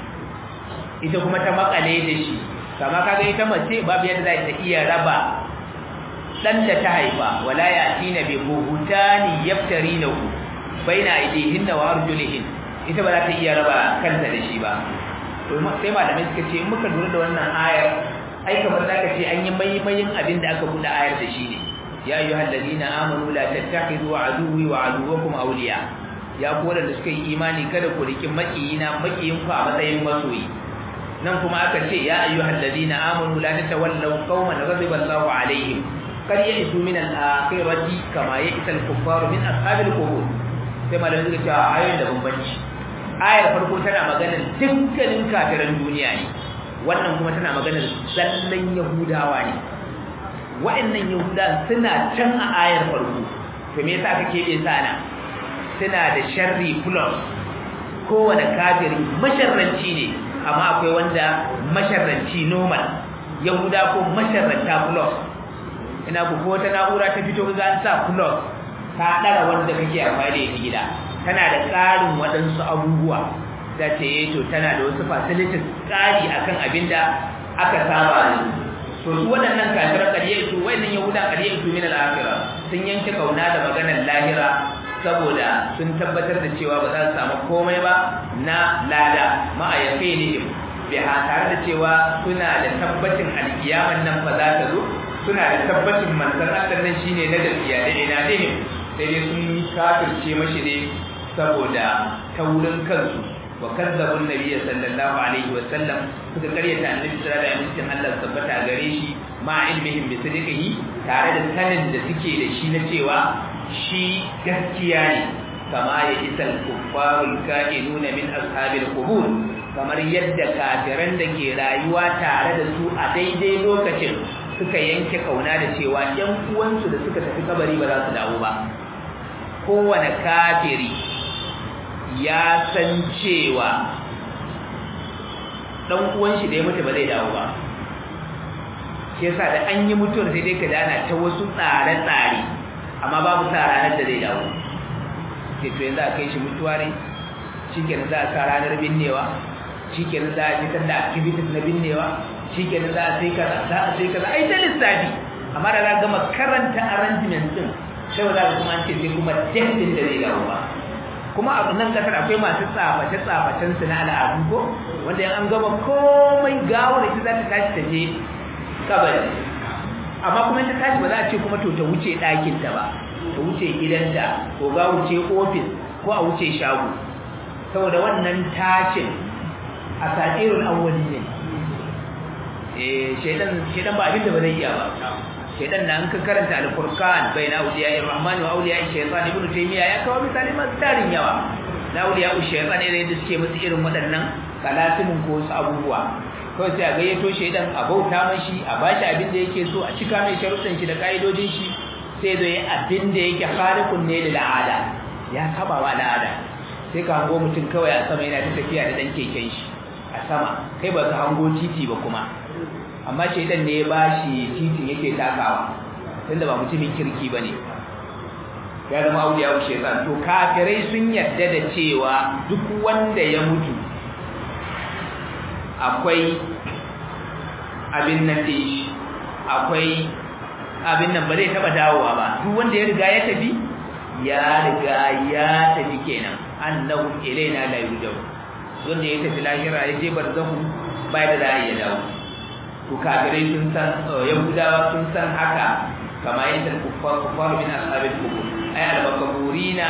S1: ita kuma ta makale da shi kama kaga ita mace babu yadda za ta iya raba dan da ta haifa wala yatina bi buhutani yaftarinahu baina aydihinna wa arjulihin ita ba za ta iya raba kanta da shi ba to sai malamai suka ce in muka lura da wannan ayar ai kamar zaka ce an yi maimayin abin da aka buɗe ayar da shi ne ya ayyuhal ladina amanu la tattakhidhu aduwwi wa aduwwakum awliya ya ku wadanda suka yi imani kada ku riki makiyina makiyin ku a matsayin masoyi nan kuma aka ce ya ayyuhal ladina amanu la tatawallaw qauman ghadiba Allahu alaihim kad ya'isu min al-akhirati kama ya'isa al-kuffaru min ashabil qubur sai malamai suka ce ayoyin da bambanci ayar farko tana maganar dukkanin kafiran duniya ne wannan kuma tana maganar zallan yahudawa ne wa'annan yahuda suna can a ayar farko to me yasa aka kebe sana suna da sharri plus kowane kafiri masharranci ne amma akwai wanda masharranci normal yahuda ko masharranta plus ina ku ko ta na'ura ta fito ga an sa plus ta dara wanda kake amfani da gida tana da ƙarin waɗansu abubuwa da ce to tana da wasu facilities ƙari akan abin da aka saba da to su waɗannan kafiran ƙarye su waɗannan yahuda ƙarye su min al-akhirah sun yanke kauna da maganar lahira saboda sun tabbatar da cewa ba za su samu komai ba na lada ma a yafe ne biha tare da cewa suna da tabbacin alkiyaman nan fa za ta zo suna da tabbacin manzon Allah nan shine na gaskiya da ina dinin sai dai sun kafirce mashi ne saboda taurin kansu wa kazzabu nabiyyi sallallahu alaihi wa sallam suka karyata annabi sallallahu alaihi wa sallam Allah tabbata gare shi ma ilmihim bi sidqihi tare da sanin da suke da shi na cewa shi gaskiya ne kama ya isal kuffarul ka'inuna min ashabil qubur kamar yadda kafiran da ke rayuwa tare da su a daidai lokacin suka yanke kauna da cewa ƴan uwansu da suka tafi kabari ba za su dawo ba kowane kafiri ya san cewa dan uwan shi da ya mutu ba zai dawo ba shi yasa da an yi mutuwar sai dai ka dana ta wasu tsare-tsare amma babu sa ranar da zai dawo ke to yanzu a kai shi mutuwa ne shikenan za a sa ranar binnewa shikenan za a fitar da activities na binnewa shikenan za a sai kaza za a sai kaza ai ta lissafi amma da za a gama karanta arrangement din sai za ka kuma an ce sai kuma date din da zai dawo ba kuma a nan kasar akwai masu tsaface tsafacen su na al'adu ko wanda yan an gaba komai gawar ita za ta tashi ta je kabari amma kuma ta tashi ba za a ce kuma to ta wuce ɗakin ta ba ta wuce gidanta ko ga wuce ofis ko a wuce shago saboda wannan tashin a satirul awwali ne eh shedan shedan ba abin da ba zai iya ba shedan da an ka karanta al-furqan baina awliya ar-rahman wa awliya shaytan ibnu taymiya ya kawo misali masu tarin yawa na awliya shaytan ne da suke musu irin waɗannan kalasimin ko wasu abubuwa kawai sai a gayyato shedan a bauta mashi a bashi abin da yake so a cika mai sharuɗan shi da ka'idojin shi sai zo yi abin da yake khaliqun ne da al'ada ya saba wa al'ada sai ka hango mutum kawai a sama yana ta tafiya da dan keken shi a sama kai ba ka hango titi ba kuma amma shaidan ne ya bashi titin yake takawa tunda ba mutumin kirki bane ya zama auliya wa shaitan to kafirai sun yadda da cewa duk wanda ya mutu akwai abin nan shi akwai abin nan ba zai taba dawowa ba duk wanda ya riga ya tafi ya riga ya tafi kenan annahu ilaina la yurjau wanda ya tafi lahira ya je barzahu bai da za ya dawo to kafirai sun san yahudawa sun san haka kama yadda kuffar kuffar min ashabil kubur ay al-makaburina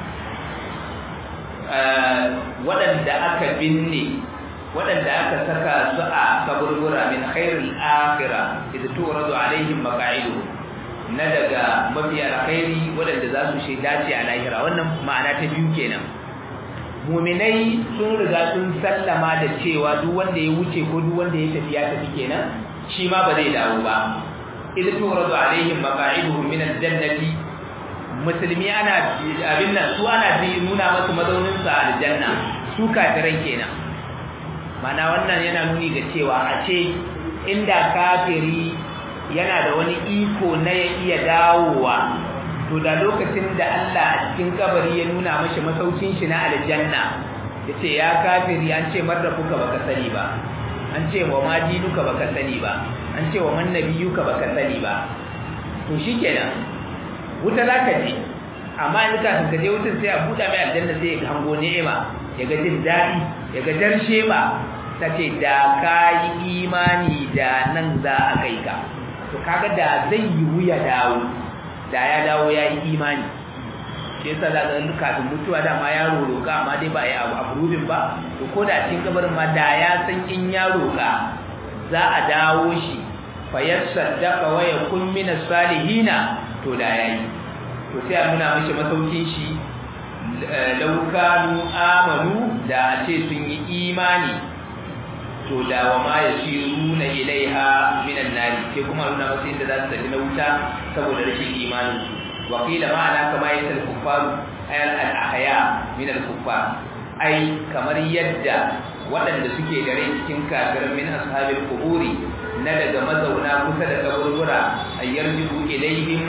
S1: waɗanda aka binne waɗanda aka saka su a kaburbura min khairil akhirah idza turadu alaihim maqa'idu na daga mafi alkhairi waɗanda za su shaida ce a lahira wannan ma'ana ta biyu kenan muminai sun riga sun sallama da cewa duk wanda ya wuce ko duk wanda ya tafi ya tafi kenan shi ma ba zai dawo ba idza turadu alaihim maqa'iduhum min al-jannati musulmi ana abin nan su ana nuna masu mazaunin su a aljanna su kafiran kenan mana wannan yana nuni ga cewa a ce inda kafiri yana da wani iko na ya iya dawowa to da lokacin da Allah a cikin kabari ya nuna mashi masaukin shi na aljanna yace ya kafiri an ce marrafuka baka sani ba an ce wa ma dinuka baka sani ba an ce wa man nabiyuka baka sani ba to shikenan wuta zaka je amma in ka ka je wutar sai a buɗa mai aljanna sai ya hango ni'ima ya ga jin daɗi ya ga darshe ba ta ce da ka yi imani da nan za a kai ka to kaga da zai yi wuya dawo da ya dawo ya yi imani shi yasa za ga kafin mutuwa dama ya roƙa amma dai ba a yi abu abrubin ba to ko da cikin kabarin ma da ya san in ya roƙa za a dawo shi fa yasaddaqa wa yakun min salihina to da yayi to sai a nuna mashi masaukin shi laukanu amanu da a ce sun yi imani to da wa ma ya shiru na ilaiha minan nari sai kuma nuna masu inda za su tafi na wuta saboda rashin imanin su wakila ma'ana kama ya sal kuffaru ayal al-ahya min al-kuffar ai kamar yadda waɗanda suke da rai cikin kafirin min ashabil quburi na daga mazauna kusa da kaburbura ayyarju ilaihim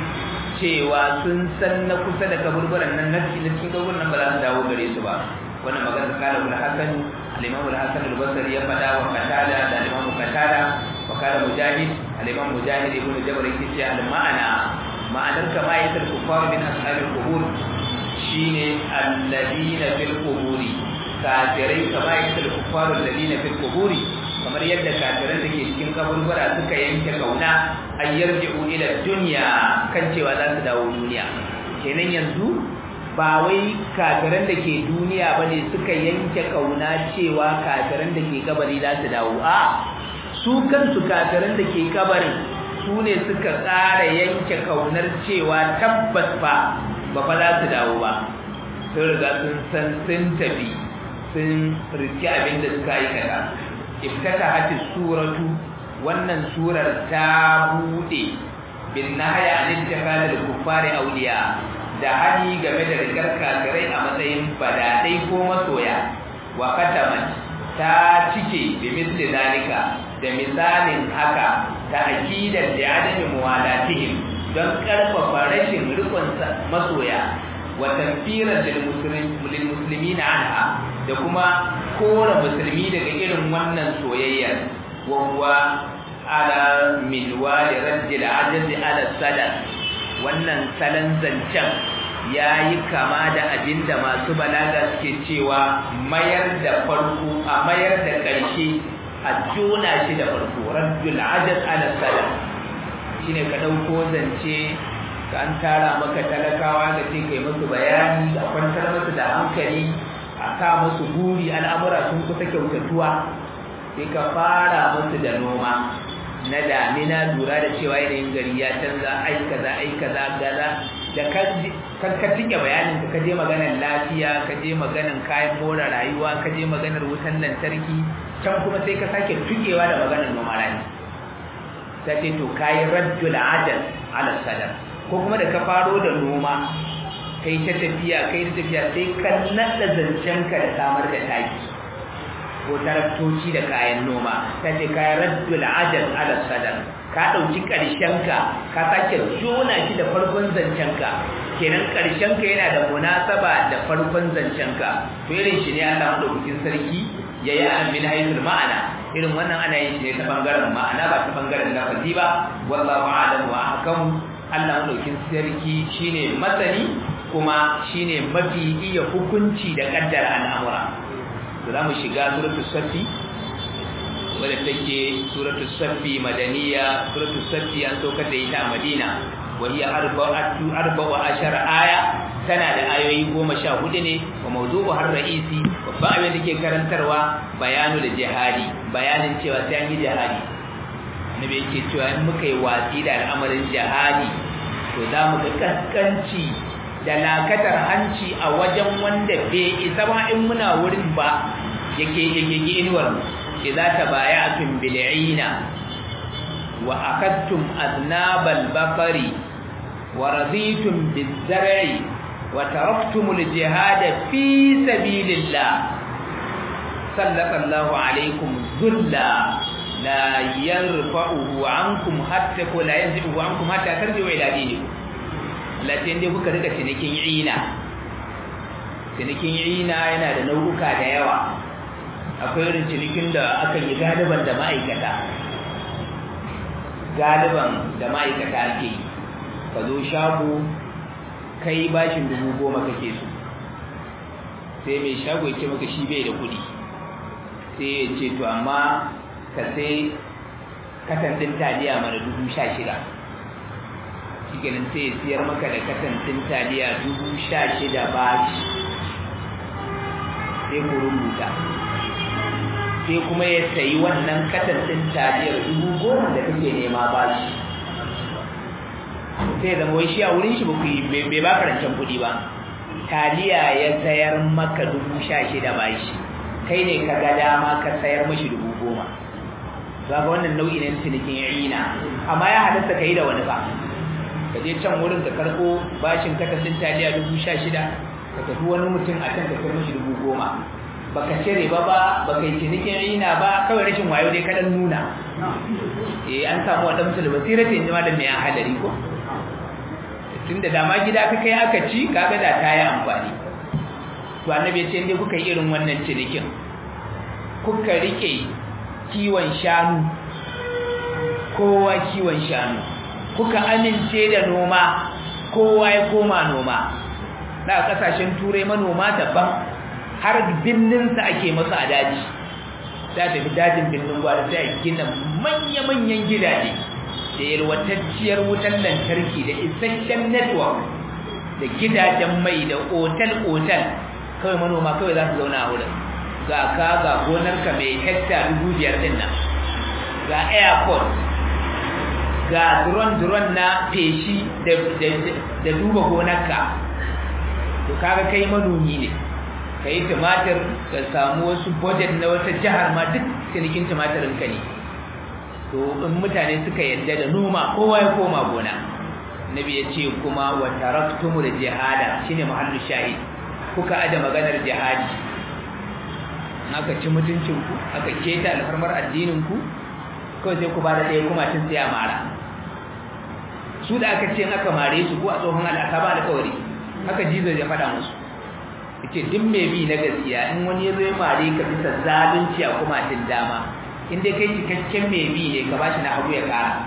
S1: cewa sun san na kusa da kaburburan nan na cikin kaburburan nan ba za su dawo gare su ba wannan magana kana ul hasan al-imam al-hasan al-basri ya fada wa qatada da al-imam qatada wa kana mujahid al-imam mujahid ibn jabr yake ce al-ma'ana ma'anar kama yatar kufar min ashabil qubur shine alladina fil quburi kafirai kama yatar kufar alladina fil quburi kamar yadda kafiran da ke cikin kaburbura suka yanke kauna an yarji'u ila dunya kan cewa za su dawo duniya kenan yanzu ba wai kafiran da ke duniya bane suka yanke kauna cewa kafiran da ke kabari za su dawo a su kansu kafiran da ke kabarin su ne suka tsara yanke kaunar cewa tabbas fa ba fa za su dawo ba sun riga sun san sun tafi sun riki abin da suka aikata iftatahat suratu wannan surar ta bude bin nahya an ittikhadul kuffari awliya da hani game da rigar kafirai a matsayin badadai ko masoya wa kataman ta cike bi misli zalika da misalin haka ta aqidar da adami muwalatihim don karfafa rashin rikon masoya wa tanfiran lil muslimina anha da kuma kora musulmi daga irin wannan soyayyar wa huwa ala minwal rajul ajazi ala sadaq wannan salan zancen yayi kama da abinda masu balaga suke cewa mayar da farko a mayar da ƙarshe a jona shi da farko rajul ajaz ala sadaq shine ka dauko zance ka an tara maka talakawa da ce kai musu bayani a kwantar musu da hankali a sa musu buri al'amura sun kusa kyautatuwa sai ka fara musu da noma na damina lura da cewa yanayin gari ya canza ai kaza ai kaza gaza da ka ka tike bayanin ka je maganar lafiya ka je maganar kayan more rayuwa ka je maganar wutan lantarki can kuma sai ka sake tukewa da maganar noma rani ta ce to kayi raddul adal ala sadar ko kuma da ka faro da noma kai ta tafiya kai ta tafiya sai ka nada zancenka da samar da taki ko taraktoci da kayan noma ta ce kayan raddul ajal ala sadar ka ɗauki ƙarshenka ka sake jona shi da farkon zancenka kenan ƙarshenka yana da munasaba da farkon zancenka to irin shi ne Allah madaukakin sarki ya yi amin haithul ma'ana irin wannan ana yin shi ne ta bangaren ma'ana ba ta bangaren lafazi ba wallahu a'lam wa ahkam Allah madaukakin sarki shine masani kuma shine mafi iya hukunci da kaddara al'amura to zamu shiga suratul safi wadda take suratul safi madaniya suratul safi an saukar da ita a Madina wa hiya arba'atu arba'u ashara aya tana da ayoyi goma sha hudu ne wa mawdu'u har ra'isi babban abin da ke karantarwa bayanu da jihadi bayanin cewa sai an yi jihadi annabi yake cewa in muka yi watsi da al'amarin jihadi to za mu ga kaskanci da lakatar hanci a wajen wanda bai isa ba in muna wurin ba yake yake inuwar idza tabaya'tum bil'ina wa akadtum aznabal baqari wa raditum biz-zar'i wa taraktumul jihada fi sabilillah sallallahu alaykum dhulla la yarfa'uhu ankum hatta ko la yanzihu ankum hatta tarji'u ila dinikum latin dai kuka rika cinikin ina cinikin ina yana da nau'uka da yawa akwai irin cinikin da aka yi galiban da ma'aikata galiban da ma'aikata ake yi ka zo shago kai bashin dubu goma kake so sai mai shago ya ce maka shi bai da kuɗi sai ya ce to amma ka sai katan ɗin taliya mana dubu sha shida shi kenan sai ya siyar maka da katan ɗin taliya dubu sha shida bashi sai ku rubuta sai kuma ya sayi wannan katan ɗin taliyar dubu goma da kake nema bashi sai zama wai shi a wurin shi bai ba karancin kuɗi ba taliya ya sayar maka dubu sha shida bashi kai ne ka ga dama ka sayar mashi dubu goma za ga wannan nau'i ne cinikin ina amma ya halatta ka yi da wani ba ka je can wurin ka karɓo bashin katasin taliya dubu sha shida ka tafi wani mutum a can ka kai mashi dubu goma baka cire ba ba baka yi cinikin ina ba kawai rashin wayo dai kaɗan nuna eh an samu wa ɗan musulun basira ta yanzu malam mai hadari ko tun da dama gida ka kai aka ci kaga da ta yi amfani to annabi ya ce inda kuka yi irin wannan cinikin kuka rike kiwon shanu kowa kiwon shanu kuka amince da noma kowa ya koma noma da kasashen turai manoma daban har binninsa ake masu a daji ta tafi dajin binnin gwada sai a gina manya-manyan gidaje da yalwatacciyar wutar lantarki da isasshen network da gidajen mai da otal-otal kawai manoma kawai za su zauna a wurin ga ka ga gonarka mai hekta dubu biyar din nan ga airport ga drone-drone na feshi da duba gonarka to kaga kai manomi ne ka yi tumatir ka samu wasu budget na wata jihar ma duk cinikin tumatirin ka ne to in mutane suka yadda da noma kowa ya koma gona nabi ya ce kuma wa taraktumu da jihada shine mahallu shahid kuka ada maganar jihadi aka ci mutuncinku aka keta alfarmar addininku kawai sai ku ba da ɗaya kuma tun sai a mara su da aka ce aka mare su ko a tsohon al'asa ba alƙawari haka jizo ya faɗa musu yake duk mai bi na gaskiya in wani ya zo ya mare ka bisa zalunci a kuma tun dama in dai kai cikakken mai bi ne ka bashi na hagu ya ƙara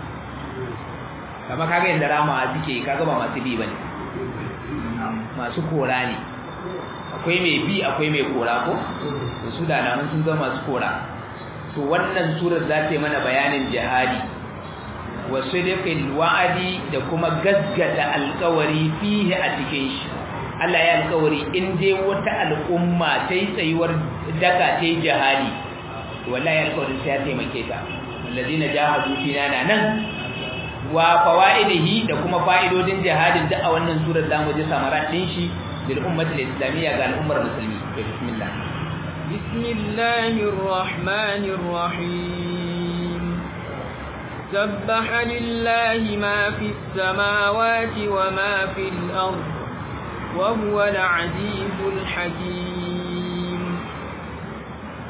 S1: kama kaga yadda ramawa suke kaga ba masu bi ba ne masu kora ne akwai mai bi akwai mai kora ko to su da nan sun zama masu kora to wannan surar za ta yi mana bayanin jihadi wa sidqil wa'adi da kuma gaggata alƙawari fihi a cikin shi Allah ya alƙawari in dai wata al'umma ta yi tsayuwar daka ta yi jihadi wallahi alƙawarin sai ya taimake ta allazina jahadu fina nan wa fawaidihi da kuma fa'idodin jihadin da a wannan surar zamu ji samarat din shi للأمة الإسلامية قال الأمة المسلمين بسم الله
S2: بسم الله الرحمن الرحيم سبح لله ما في السماوات وما في الأرض وهو العزيز الحكيم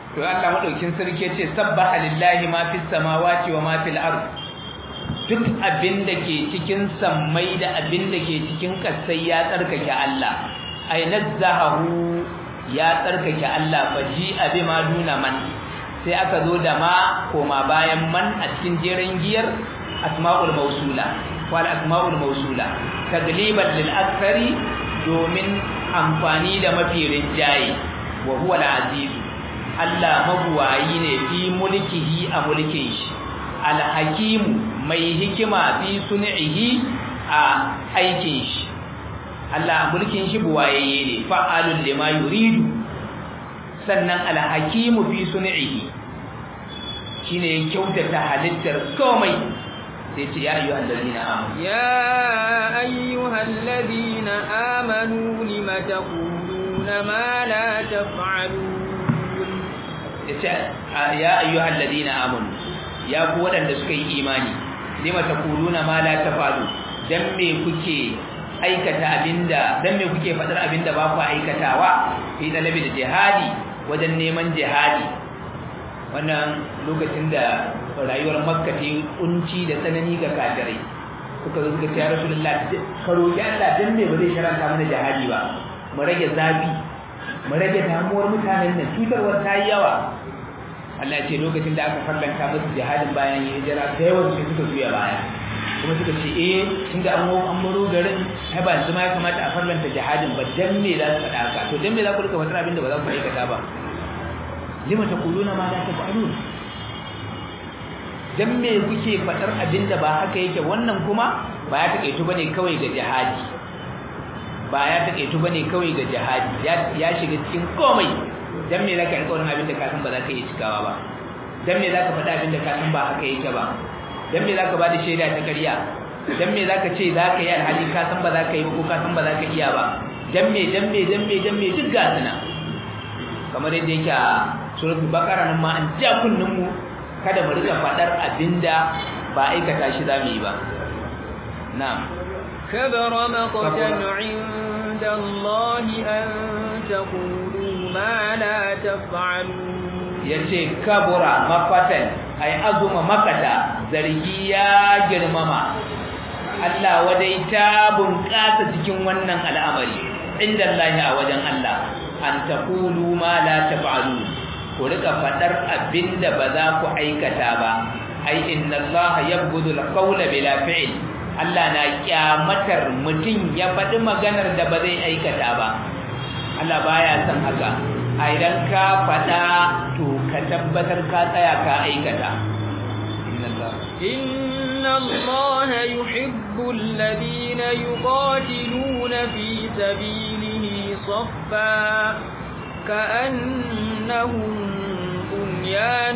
S1: to Allah madaukin sarki ce sabbaha lillahi ma fis samawati wa ma fil ard duk abin da ke cikin sammai da abin da ke cikin kasai ya tsarkake Allah ay nazzahu ya tsarkake Allah faji abi ma duna man sai aka zo da ma koma bayan man a cikin jerin giyar asma'ul mausula wal asma'ul mausula tagliban lil akthari domin amfani da mafi rinjaye wa huwa al-aziz Allah mabuwayi ne fi mulkihi a mulkin shi al-hakim mai hikima fi sun'ihi a aikin shi Allah mulkin shi buwayeye ne fa'alun lima yuridu sannan al-hakim fi sun'ihi shine kyautata halittar komai sai ce ya ayyuhal ladina amanu
S2: يا أيها الذين آمنوا لم تقولون ما لا تفعلون
S1: yace ya ayyuhal ladina amanu ya ku wadanda suka yi imani lima taquluna ma la tafalu dan me kuke aikata abinda dan me kuke fadar abinda ba ku aikatawa fi dalabi da jihadi wajen neman jihadi wannan lokacin da rayuwar makka ta yi kunci da tsanani ga kafirai suka zo suka ce ya rasulullah ka roki Allah dan me ba zai sharanta mana jihadi ba mu rage zafi mu rage damuwar mutanen nan cutarwar ta yi yawa Allah ya ce lokacin da aka farlanta musu jihadin bayan yi hijira da yawan su suka juya baya kuma suka ce eh tunda an an baro garin ai ba yanzu ma ya kamata a farlanta jihadin ba dan me za su faɗa haka to dan me za ku rika faɗar abin da ba za ku aikata ba lima taquluna ma la taf'alun dan me kuke faɗar abin da ba haka yake wannan kuma ba ya takeitu bane kawai ga jihadi ba ya takeitu bane kawai ga jihadi ya shiga cikin komai dan me zaka rika wannan abin da ka san ba za ka yi cikawa ba dan me zaka faɗa abin da ka san ba haka yake ba dan me zaka bada shaida ta ƙarya dan me zaka ce zaka yi alhali ka san ba za ka yi ba ko ka san ba za ka iya ba dan me dan me dan me dan me duk ga suna kamar yadda yake a suratul baqara nan ma an ja kunnin mu kada mu rika faɗar abinda ba aikata shi za mu yi ba na'am
S2: كبر مقتا عند الله أن تقولوا ما لا تفعلون
S1: yace kabura mafatan ay azuma makata zargi ya girmama Allah wadai ta bunƙasa cikin wannan al'amari inda Allah a wajen Allah an taqulu ma la taf'alu ku rika fadar abinda ba za ku aikata ba ai inna Allah yabghudul qawla bila fi'l Allah na kyamatar mutum ya faɗi maganar da ba zai aikata ba Allah baya son haka a idan ka faɗa to ka tabbatar ka tsaya ka aikata
S2: إن الله يحب الذين يقاتلون في سبيله صفا كأنهم بنيان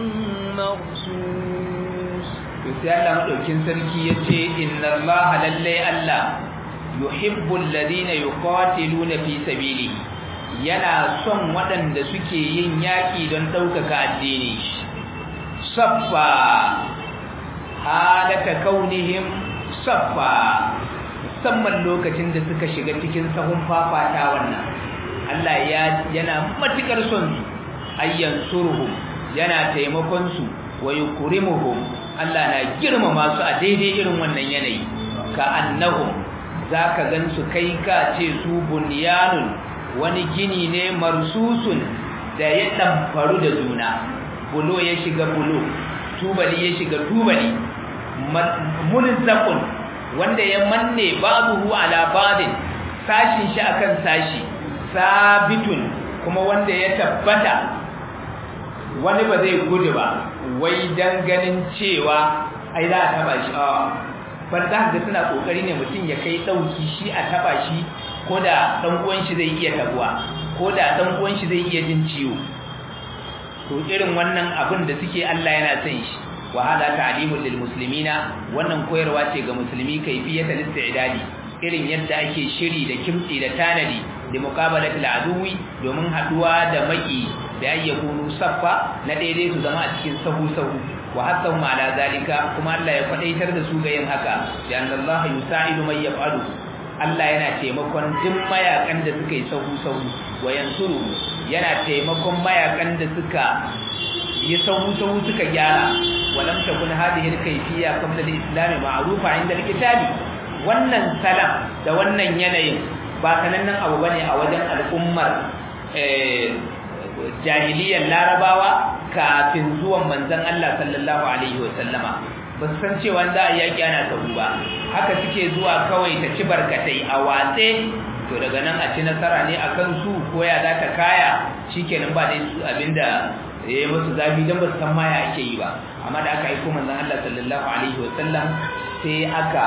S2: مرصوص
S1: to sai Allah madaukin sarki yace inna Allah lalle Allah yuhibbu alladhina yuqatiluna fi sabilihi yana son waɗanda suke yin yaki don ɗaukaka addini saffa halaka kaunihim saffa musamman lokacin da suka shiga cikin sahun fafata wannan Allah ya yana matukar son su ayyan surhum yana taimakon su wa yukrimuhum Allah na girmama su a daidai irin wannan yanayi ka annahum zaka gansu kai ka ce su bunyanun wani gini ne marsusun da ya damfaru da juna bulo ya shiga bulo tubali ya shiga tubali mulzaqun wanda ya manne babuhu ala badin sashin shi akan sashi sabitun kuma wanda ya tabbata wani ba zai gudu ba wai dan ganin cewa ai za a taba shi a bar za ga suna kokari ne mutum ya kai dauki shi a taba shi ko da dan uwan shi zai iya tabuwa ko da dan uwan shi zai iya jin ciwo to irin wannan abin da suke Allah yana son shi wa hada ta'limul lil muslimina wannan koyarwa ce ga musulmi kayfiyatul istidadi irin yadda ake shiri da kimtsi da tanadi da muqabalatul aduwi domin haduwa da maki da ayyakunu saffa na daidai su zama a cikin sahu sahu wa hatta ma ala zalika kuma Allah ya fadaitar da su ga yin haka ya Allah yusa'idu man yaf'alu Allah yana taimakon duk mayakan da suka yi sahu sahu wa yansuru yana taimakon mayakan da suka yi sahu sahu suka gyara walam takun hadhihi al-kayfiyya qabla al-islam ma'rufa 'inda al-kitabi wannan salam da wannan yanayin ba sanannen abu bane a wajen al'ummar jahiliyyar larabawa kafin zuwan manzon Allah sallallahu alaihi wasallama ba su san cewa za a yaki ana sahu ba haka suke zuwa kawai ta ci barkatai a watse to daga nan a ci nasara ne akan su ko ya za ta kaya shikenan ba dai su abinda ya yi musu zafi don ba su san maya ake yi ba amma da aka aiko manzon Allah sallallahu alaihi wasallam sai aka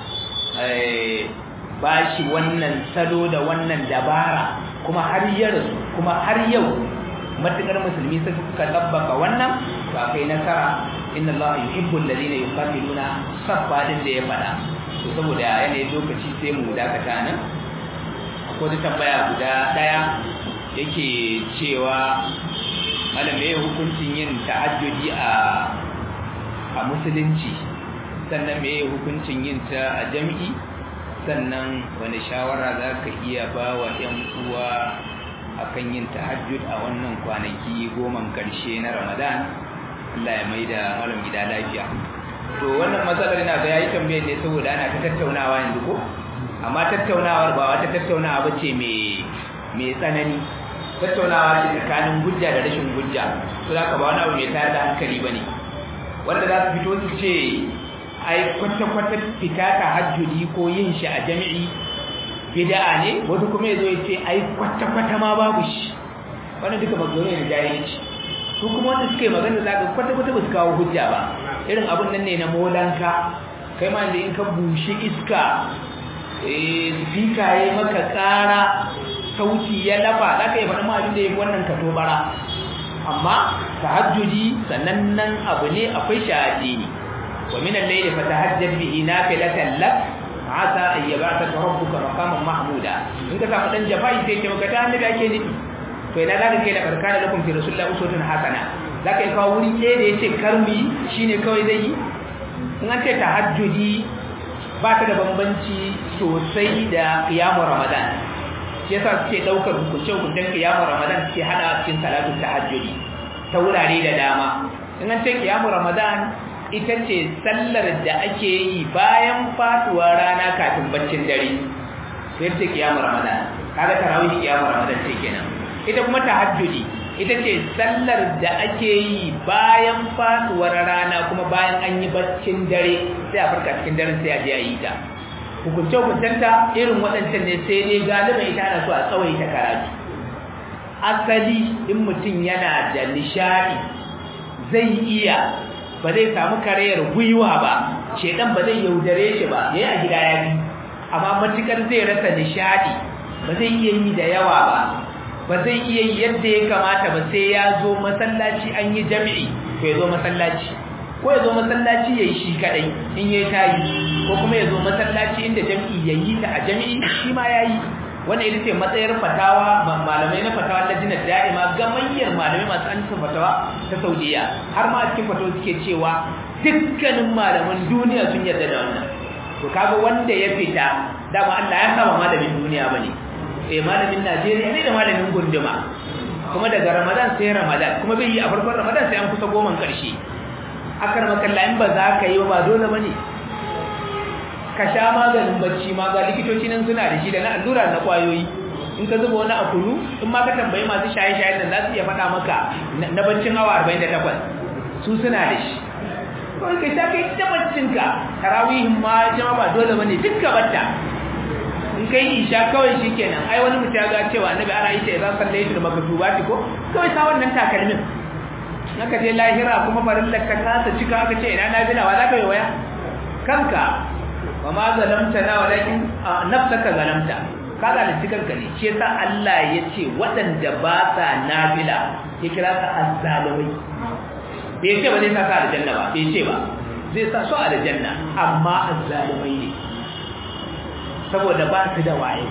S1: ba shi wannan salo da wannan dabara kuma har yau kuma har yau matukar musulmi suka tabbaka wannan to akai nasara inna allaha yuhibbu alladhina yuqatiluna saffa din da ya fada to saboda yanayin lokaci sai mu dakata nan akwai da tambaya guda daya yake cewa malam me hukuncin yin tahajjudi a a musulunci sannan me hukuncin yin ta a jami'i sannan wani shawara za ka iya ba wa 'yan uwa akan yin tahajjud a wannan kwanaki goman karshe na ramadan Allah ya mai da malam gida lafiya to wannan matsalar ina ga yayi tambayar ne saboda ana ta tattaunawa yanzu ko amma tattaunawar ba wata tattaunawa bace mai mai tsanani tattaunawa ce tsakanin hujja da rashin hujja to zaka ba wani abu mai tayar da hankali bane wanda za su fito su ce ai kwata-kwata fita tahajjudi ko yin shi a jami'i bid'a ne wasu kuma yazo ya ce ai kwata-kwata ma babu shi wannan duka magana ne da jahilci su kuma wanda suka yi magana za ka kwata-kwata ba su kawo hujja ba irin abun nan ne na molanka kai ma da in ka bushe iska eh speaker yayi maka ƙara sauti ya lafa za ka yi faɗin ma abin da ya fi wannan ka tobara amma tahajjudi sanannen abu ne akwai shahadi ne wa min al-layli fatahajjad bihi nafilatan lak asa an yab'athaka rabbuka maqaman mahmuda in ka samu dan jafai sai ke maka ta hannu da ake nufi to ina zaka kai da barkana lakum fi rasulillahi uswatun hasana zaka yi kawo wuri ɗaya da yace karmi shine kawai zai yi in an ce tahajjudi ba ta da bambanci sosai da qiyamu ramadan shi yasa suke daukar hukunce hukuncen qiyamu ramadan suke hada cikin salatu tahajjudi ta wurare da dama in an ce qiyamu ramadan ita ce sallar da ake yi bayan faduwar rana kafin baccin dare sai ta kiyamu ramadan kaga tarawih kiyamu ramadan ce kenan ita kuma tahajjudi ita ce sallar da ake yi bayan faduwar rana kuma bayan an yi baccin dare sai a farka cikin daren sai a je a yi ta hukunce hukuncenta irin waɗancan ne sai dai galiban ita ana so a tsawaita karatu asali in mutum yana da nishadi zai iya ba zai samu karayar gwiwa ba shedan ba zai yaudare shi ba yayi a gida ya bi amma matukar zai rasa nishadi ba zai iya yi da yawa ba ba zai iya yi yadda ya kamata ba sai ya zo masallaci an yi jami'i ko ya zo masallaci ko ya zo masallaci ya yi shi kadai in ya tayi ko kuma ya zo masallaci inda jami'i ya yi ta a jami'i shi ma ya yi wannan ita ce matsayar fatawa malamai na fatawa na jinar da'ima gamayyar malamai masu an fatawa ta saudiya har ma a cikin fatawa suke cewa dukkanin malaman duniya sun yarda da wannan to kaga wanda ya fita dama Allah ya saba malamin duniya bane eh malamin Najeriya ne da malamin gunduma kuma daga Ramadan sai Ramadan kuma bai yi a farkon Ramadan sai an kusa goman karshe akar makalla in ba za ka yi ba dole bane ka sha maganin bacci ma ga likitoci nan suna da shi da na allura na kwayoyi in ka zuba wani a kunu in ma ka tambayi masu shaye-shaye nan za su iya faɗa maka na baccin awa 48 su suna da shi kawai kai ta kai ta baccinka tarawihin ma jama ba dole bane duk ka batta in kai isha kawai shikenan ai wani mutum ya ga cewa annabi ana yi ta idan sallaitu da makatubati ko kawai sa wannan takalmin naka je lahira kuma farin ka ta cika aka ce ina na bila wa za ka yi waya kanka wa ma zalamta na walakin nafsaka zalamta ka zalunci kanka ne shi yasa Allah ya ce waɗanda ba sa nafila ya kira ka azzalimai bai ce ba zai sa ka aljanna ba bai ce ba zai sa su aljanna amma azzalimai ne saboda ba su da waye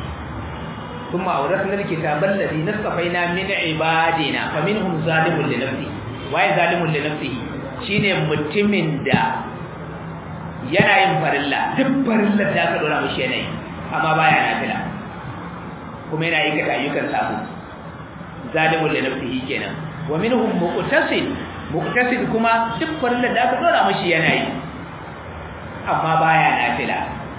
S1: ثم أورثنا الكتاب الذي نصفينا من عبادنا فمنهم ظالم لنفسه واي ظالم لنفسه shine mutumin da yana yin farilla duk farillar da aka dora mishi yanayi amma baya nafila kuma yana aikata ayyukan sabo zalimul li nafsihi kenan wa minhum muqtasid muqtasid kuma duk farillar da aka dora mashi yana yi amma baya nafila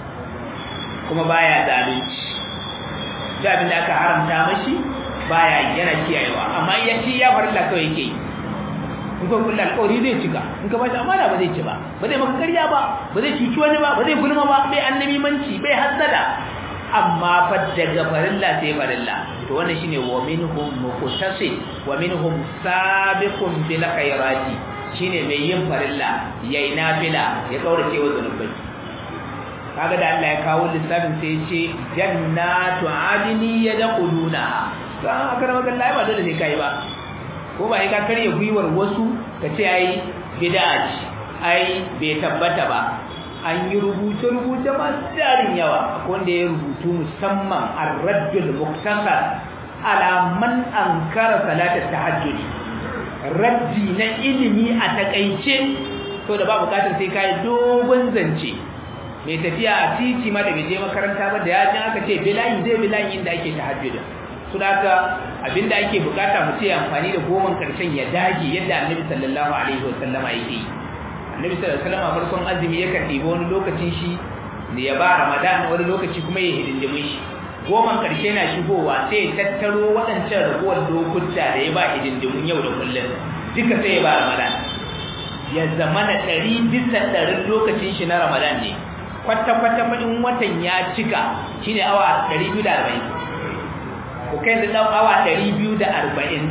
S1: kuma baya zalunci duk abin da aka haramta mashi baya yana kiyayewa amma ya ci ya farilla kawai yake in ka kulla alƙawari zai cika in ka bashi amana ba zai ci ba ba zai maka ƙarya ba ba zai cuci wani ba ba zai gulma ba bai annabi manci bai hassada amma fa daga farilla sai farilla to wannan shine wa minhum muqtasid wa minhum sabiqun bil khairati shine mai yin farilla yayi nafila ya kaurace wa zanubai kaga da Allah ya kawo lissafin sai ya ce jannatu adni yadkhuluna to an aka rama kan ba dole sai kai ba ko ba sai ka karya gwiwar wasu ka ce ai bid'a ce ai bai tabbata ba an yi rubuce-rubuce masu darin yawa wanda ya rubutu musamman ar-raddul muktasar ala man ankara salatar tahajjud raddi na ilimi a takaice to da ba bukatar sai kai dogon zance mai tafiya a titi ma da bai je makaranta ba da ya ji aka ce bilayi zai bilayi inda ake tahajjud su da haka abinda ake bukata mu ce amfani da goman karshen ya dage yadda annabi sallallahu alaihi wasallama yake yi annabi sallallahu alaihi wasallam farkon azumi yakan ɗiba wani lokacin shi da ya ba ramadan wani lokaci kuma ya hidindimin shi goman karshe na shigowa sai ya tattaro waɗancan raguwar lokuta da ya ba hidindimin yau da kullum duka sai ya ba ramadan ya zama na ɗari bisa ɗarin lokacin shi na ramadan ne kwata-kwata faɗin watan ya cika shine awa ɗari biyu da arba'in ku kai da ɗan awa ɗari biyu da arba'in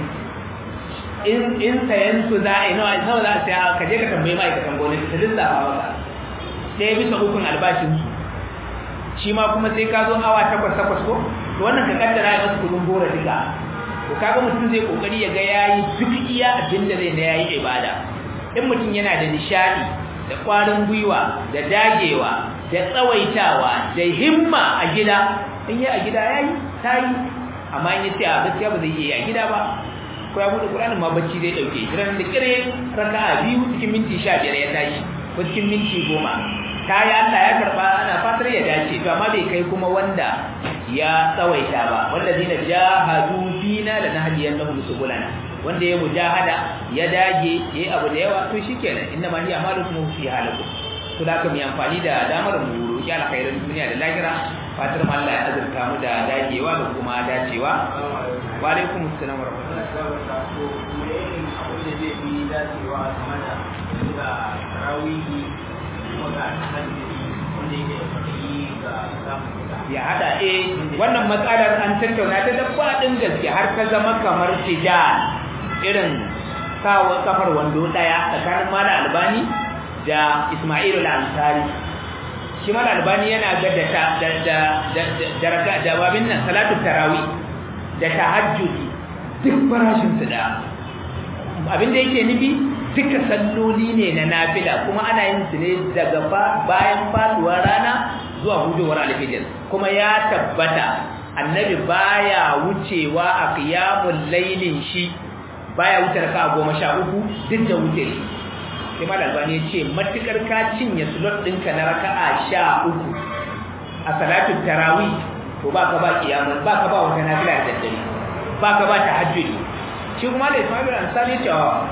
S1: in sayan su za a yi nawa nawa za a saya ka je ka tambayi ma'aikatan gwamnati ta lissafa maka ɗaya bisa ukun albashinsu shi ma kuma sai ka zo awa takwas takwas ko to wannan ka kaddara ya masu kudin gora duka to kaga mutum zai kokari ya ga yayi duk iya abin da zai na yayi ibada in mutum yana da nishadi da kwarin gwiwa da dagewa da tsawaitawa da himma a gida in yi a gida yayi tayi amma in yace a gaskiya ba zai yi a gida ba ko ya bude Qur'anin ma bacci zai dauke ran da kire raka'a biyu cikin minti 15 ya tashi ko cikin minti 10 kai Allah ya karba ana fatar ya dace to amma bai kai kuma wanda ya tsawaita ba wallazina jahadu fina lanahdiyannahum subulana wanda ya mujahada ya dage yayi abu da yawa to shikenan inna ma hiya amalukum fi halakum to da kuma amfani da damar mu roki alkhairin duniya da lahira fatar Allah ya azurta mu da dagewa da kuma dacewa wa alaikum assalam wa ya hada eh wannan matsalar an tattauna ta da fadin gaske har ta zama kamar tijal irin sawa kafar wando daya tsakanin mala albani da Ismailu al-Ansari shi mala albani yana ga da da da da da babin nan salatu tarawih da tahajjudi duk farashin su da abin da yake nufi duka salloli ne na nafila kuma ana yin su ne daga bayan faduwar rana zuwa hujowar alfijir kuma ya tabbata annabi baya wucewa a qiyamul lailin shi baya wuce raka goma sha uku duk da wuce sai mal albani ya ce matukar ka cinye slot ɗinka na raka'a sha uku a salatul tarawih to ba ka ba qiyamul ba ka ba wata nafila da daddare ba ka ba tahajjudi shi kuma da Ismail Ansari cewa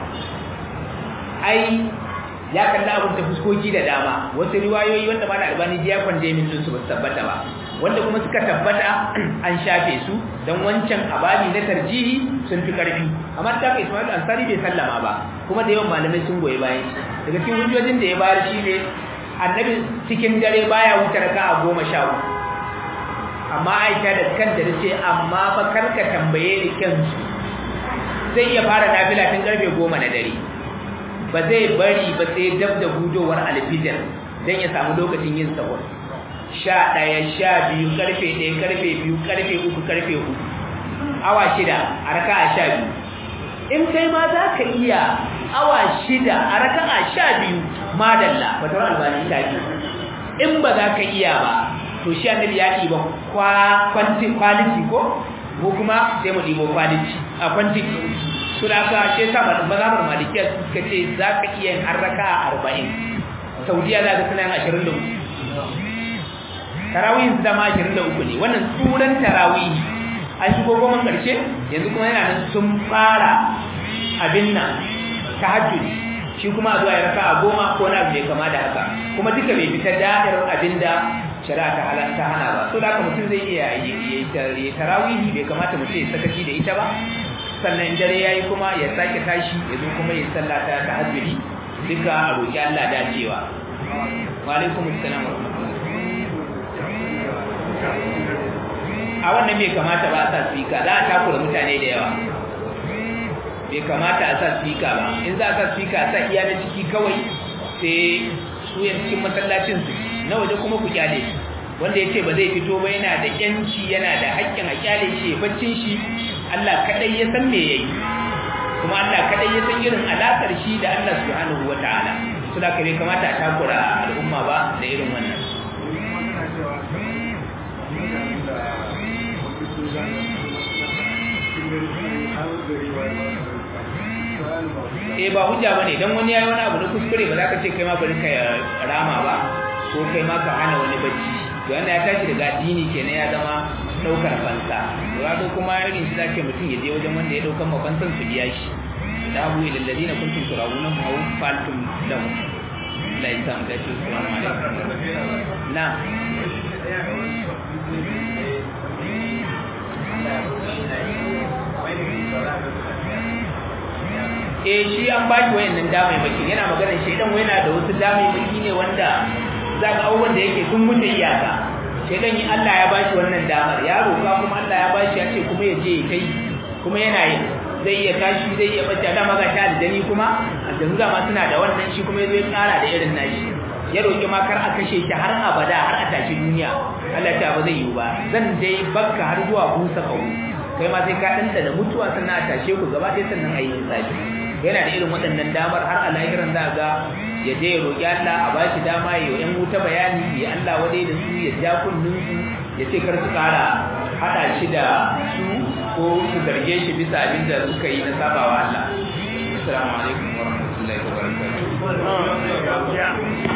S1: ai ya kalla abun ta fuskoki da dama wasu riwayoyi wanda ma da albani ya kwanje min sun su ba tabbata ba wanda kuma suka tabbata an shafe su dan wancan ababi na tarjihi sun fi karfi amma ta kai Ismail Ansari bai sallama ba kuma da yawan malamai sun goyi bayan shi daga cikin hujjojin da ya bayar shi ne annabi cikin dare baya wuce raka'a goma sha uku amma Aisha da kanta ta ce amma fa karka tambaye ni kansu zai iya fara nafila tun karfe goma na dare ba zai bari ba sai dab da hudowar alfijir don ya samu lokacin yin sahur sha ɗaya sha biyu karfe ɗaya karfe biyu karfe uku karfe hudu awa shida a raka a sha biyu in kai ma za ka iya awa shida a raka a sha biyu madalla fatar albani ta biyu in ba za ka iya ba to shi annabi ya ɗiba kwaliti ko ko kuma sai mu ɗibo kwaliti a kwantiki su da aka ce sa mazhabar malikiya suka ce za ka iya yin harraka a arba'in saudiya za ka suna yin ashirin da tarawihin su dama 23 ne wannan tsuran tarawihi an shigo goma karshe yanzu kuma yana nan sun fara abin nan tahajjudi shi kuma zuwa ya raka a goma ko na bai kama da haka kuma duka bai fita da'irar abin da shari'a ta halatta hana ba so da haka mutum zai iya yi tarawihi bai kamata mutum ya sakaci da ita ba sannan dare yayi kuma ya sake tashi ya zo kuma ya sallata ta tahajjudi duka a roki Allah dacewa wa alaikum assalam wa a wannan bai kamata ba a sa speaker za a takura mutane da yawa bai kamata a sa speaker ba in za a sa speaker a sa iya na ciki kawai sai su yan cikin masallacin su na waje kuma ku kyale wanda ya ce ba zai fito ba yana da yanci yana da haƙƙin a kyale shi ya baccin shi Allah kadai ya san me yayi kuma Allah kadai ya san irin alakar shi da Allah subhanahu wataala to da kare kamata a takura al'umma ba da irin wannan eh ba hujja bane dan wani yayi wani abu na kuskure ba za ka ce kai ma bari ka rama ba ko kai ma ka hana wani bacci to wannan ya tashi daga addini kenan ya zama daukar fansa to ga kuma irin shi zake mutum ya je wajen wanda ya daukar mafansan su biya shi da abu ilal ladina kuntum turawuna ma faltum lahu la yasam da shi assalamu alaikum na eh shi an ba shi wayannan damai maki yana maganar shaidan yana da wasu damai maki ne wanda za ka abubuwan da yake sun mutu iyaka shaidan yi Allah ya bashi wannan damar ya roƙa kuma Allah ya bashi ya ce kuma ya je ya kai kuma yana yi zai iya tashi zai iya bacci da maga ta aljani kuma aljanu da ma suna da wannan shi kuma zai tsara da irin nashi ya roƙi ma kar a kashe shi har abada har a tashi duniya Allah ta ba zai yi ba zan dai bakka har zuwa busa kawo kai ma sai ka danta da mutuwa sannan a tashe ku gaba ɗaya sannan a yi hisabi yana da irin waɗannan damar har a lahiran za ga ya je ya roƙi Allah a ba shi dama ya yi wuta bayani ya Allah wadai da su ya ja kullun su ya ce kar su ƙara haɗa shi da su ko su zarge shi bisa abin da suka yi na sabawa Allah. Assalamu alaikum wa rahmatullahi wa barakatuh.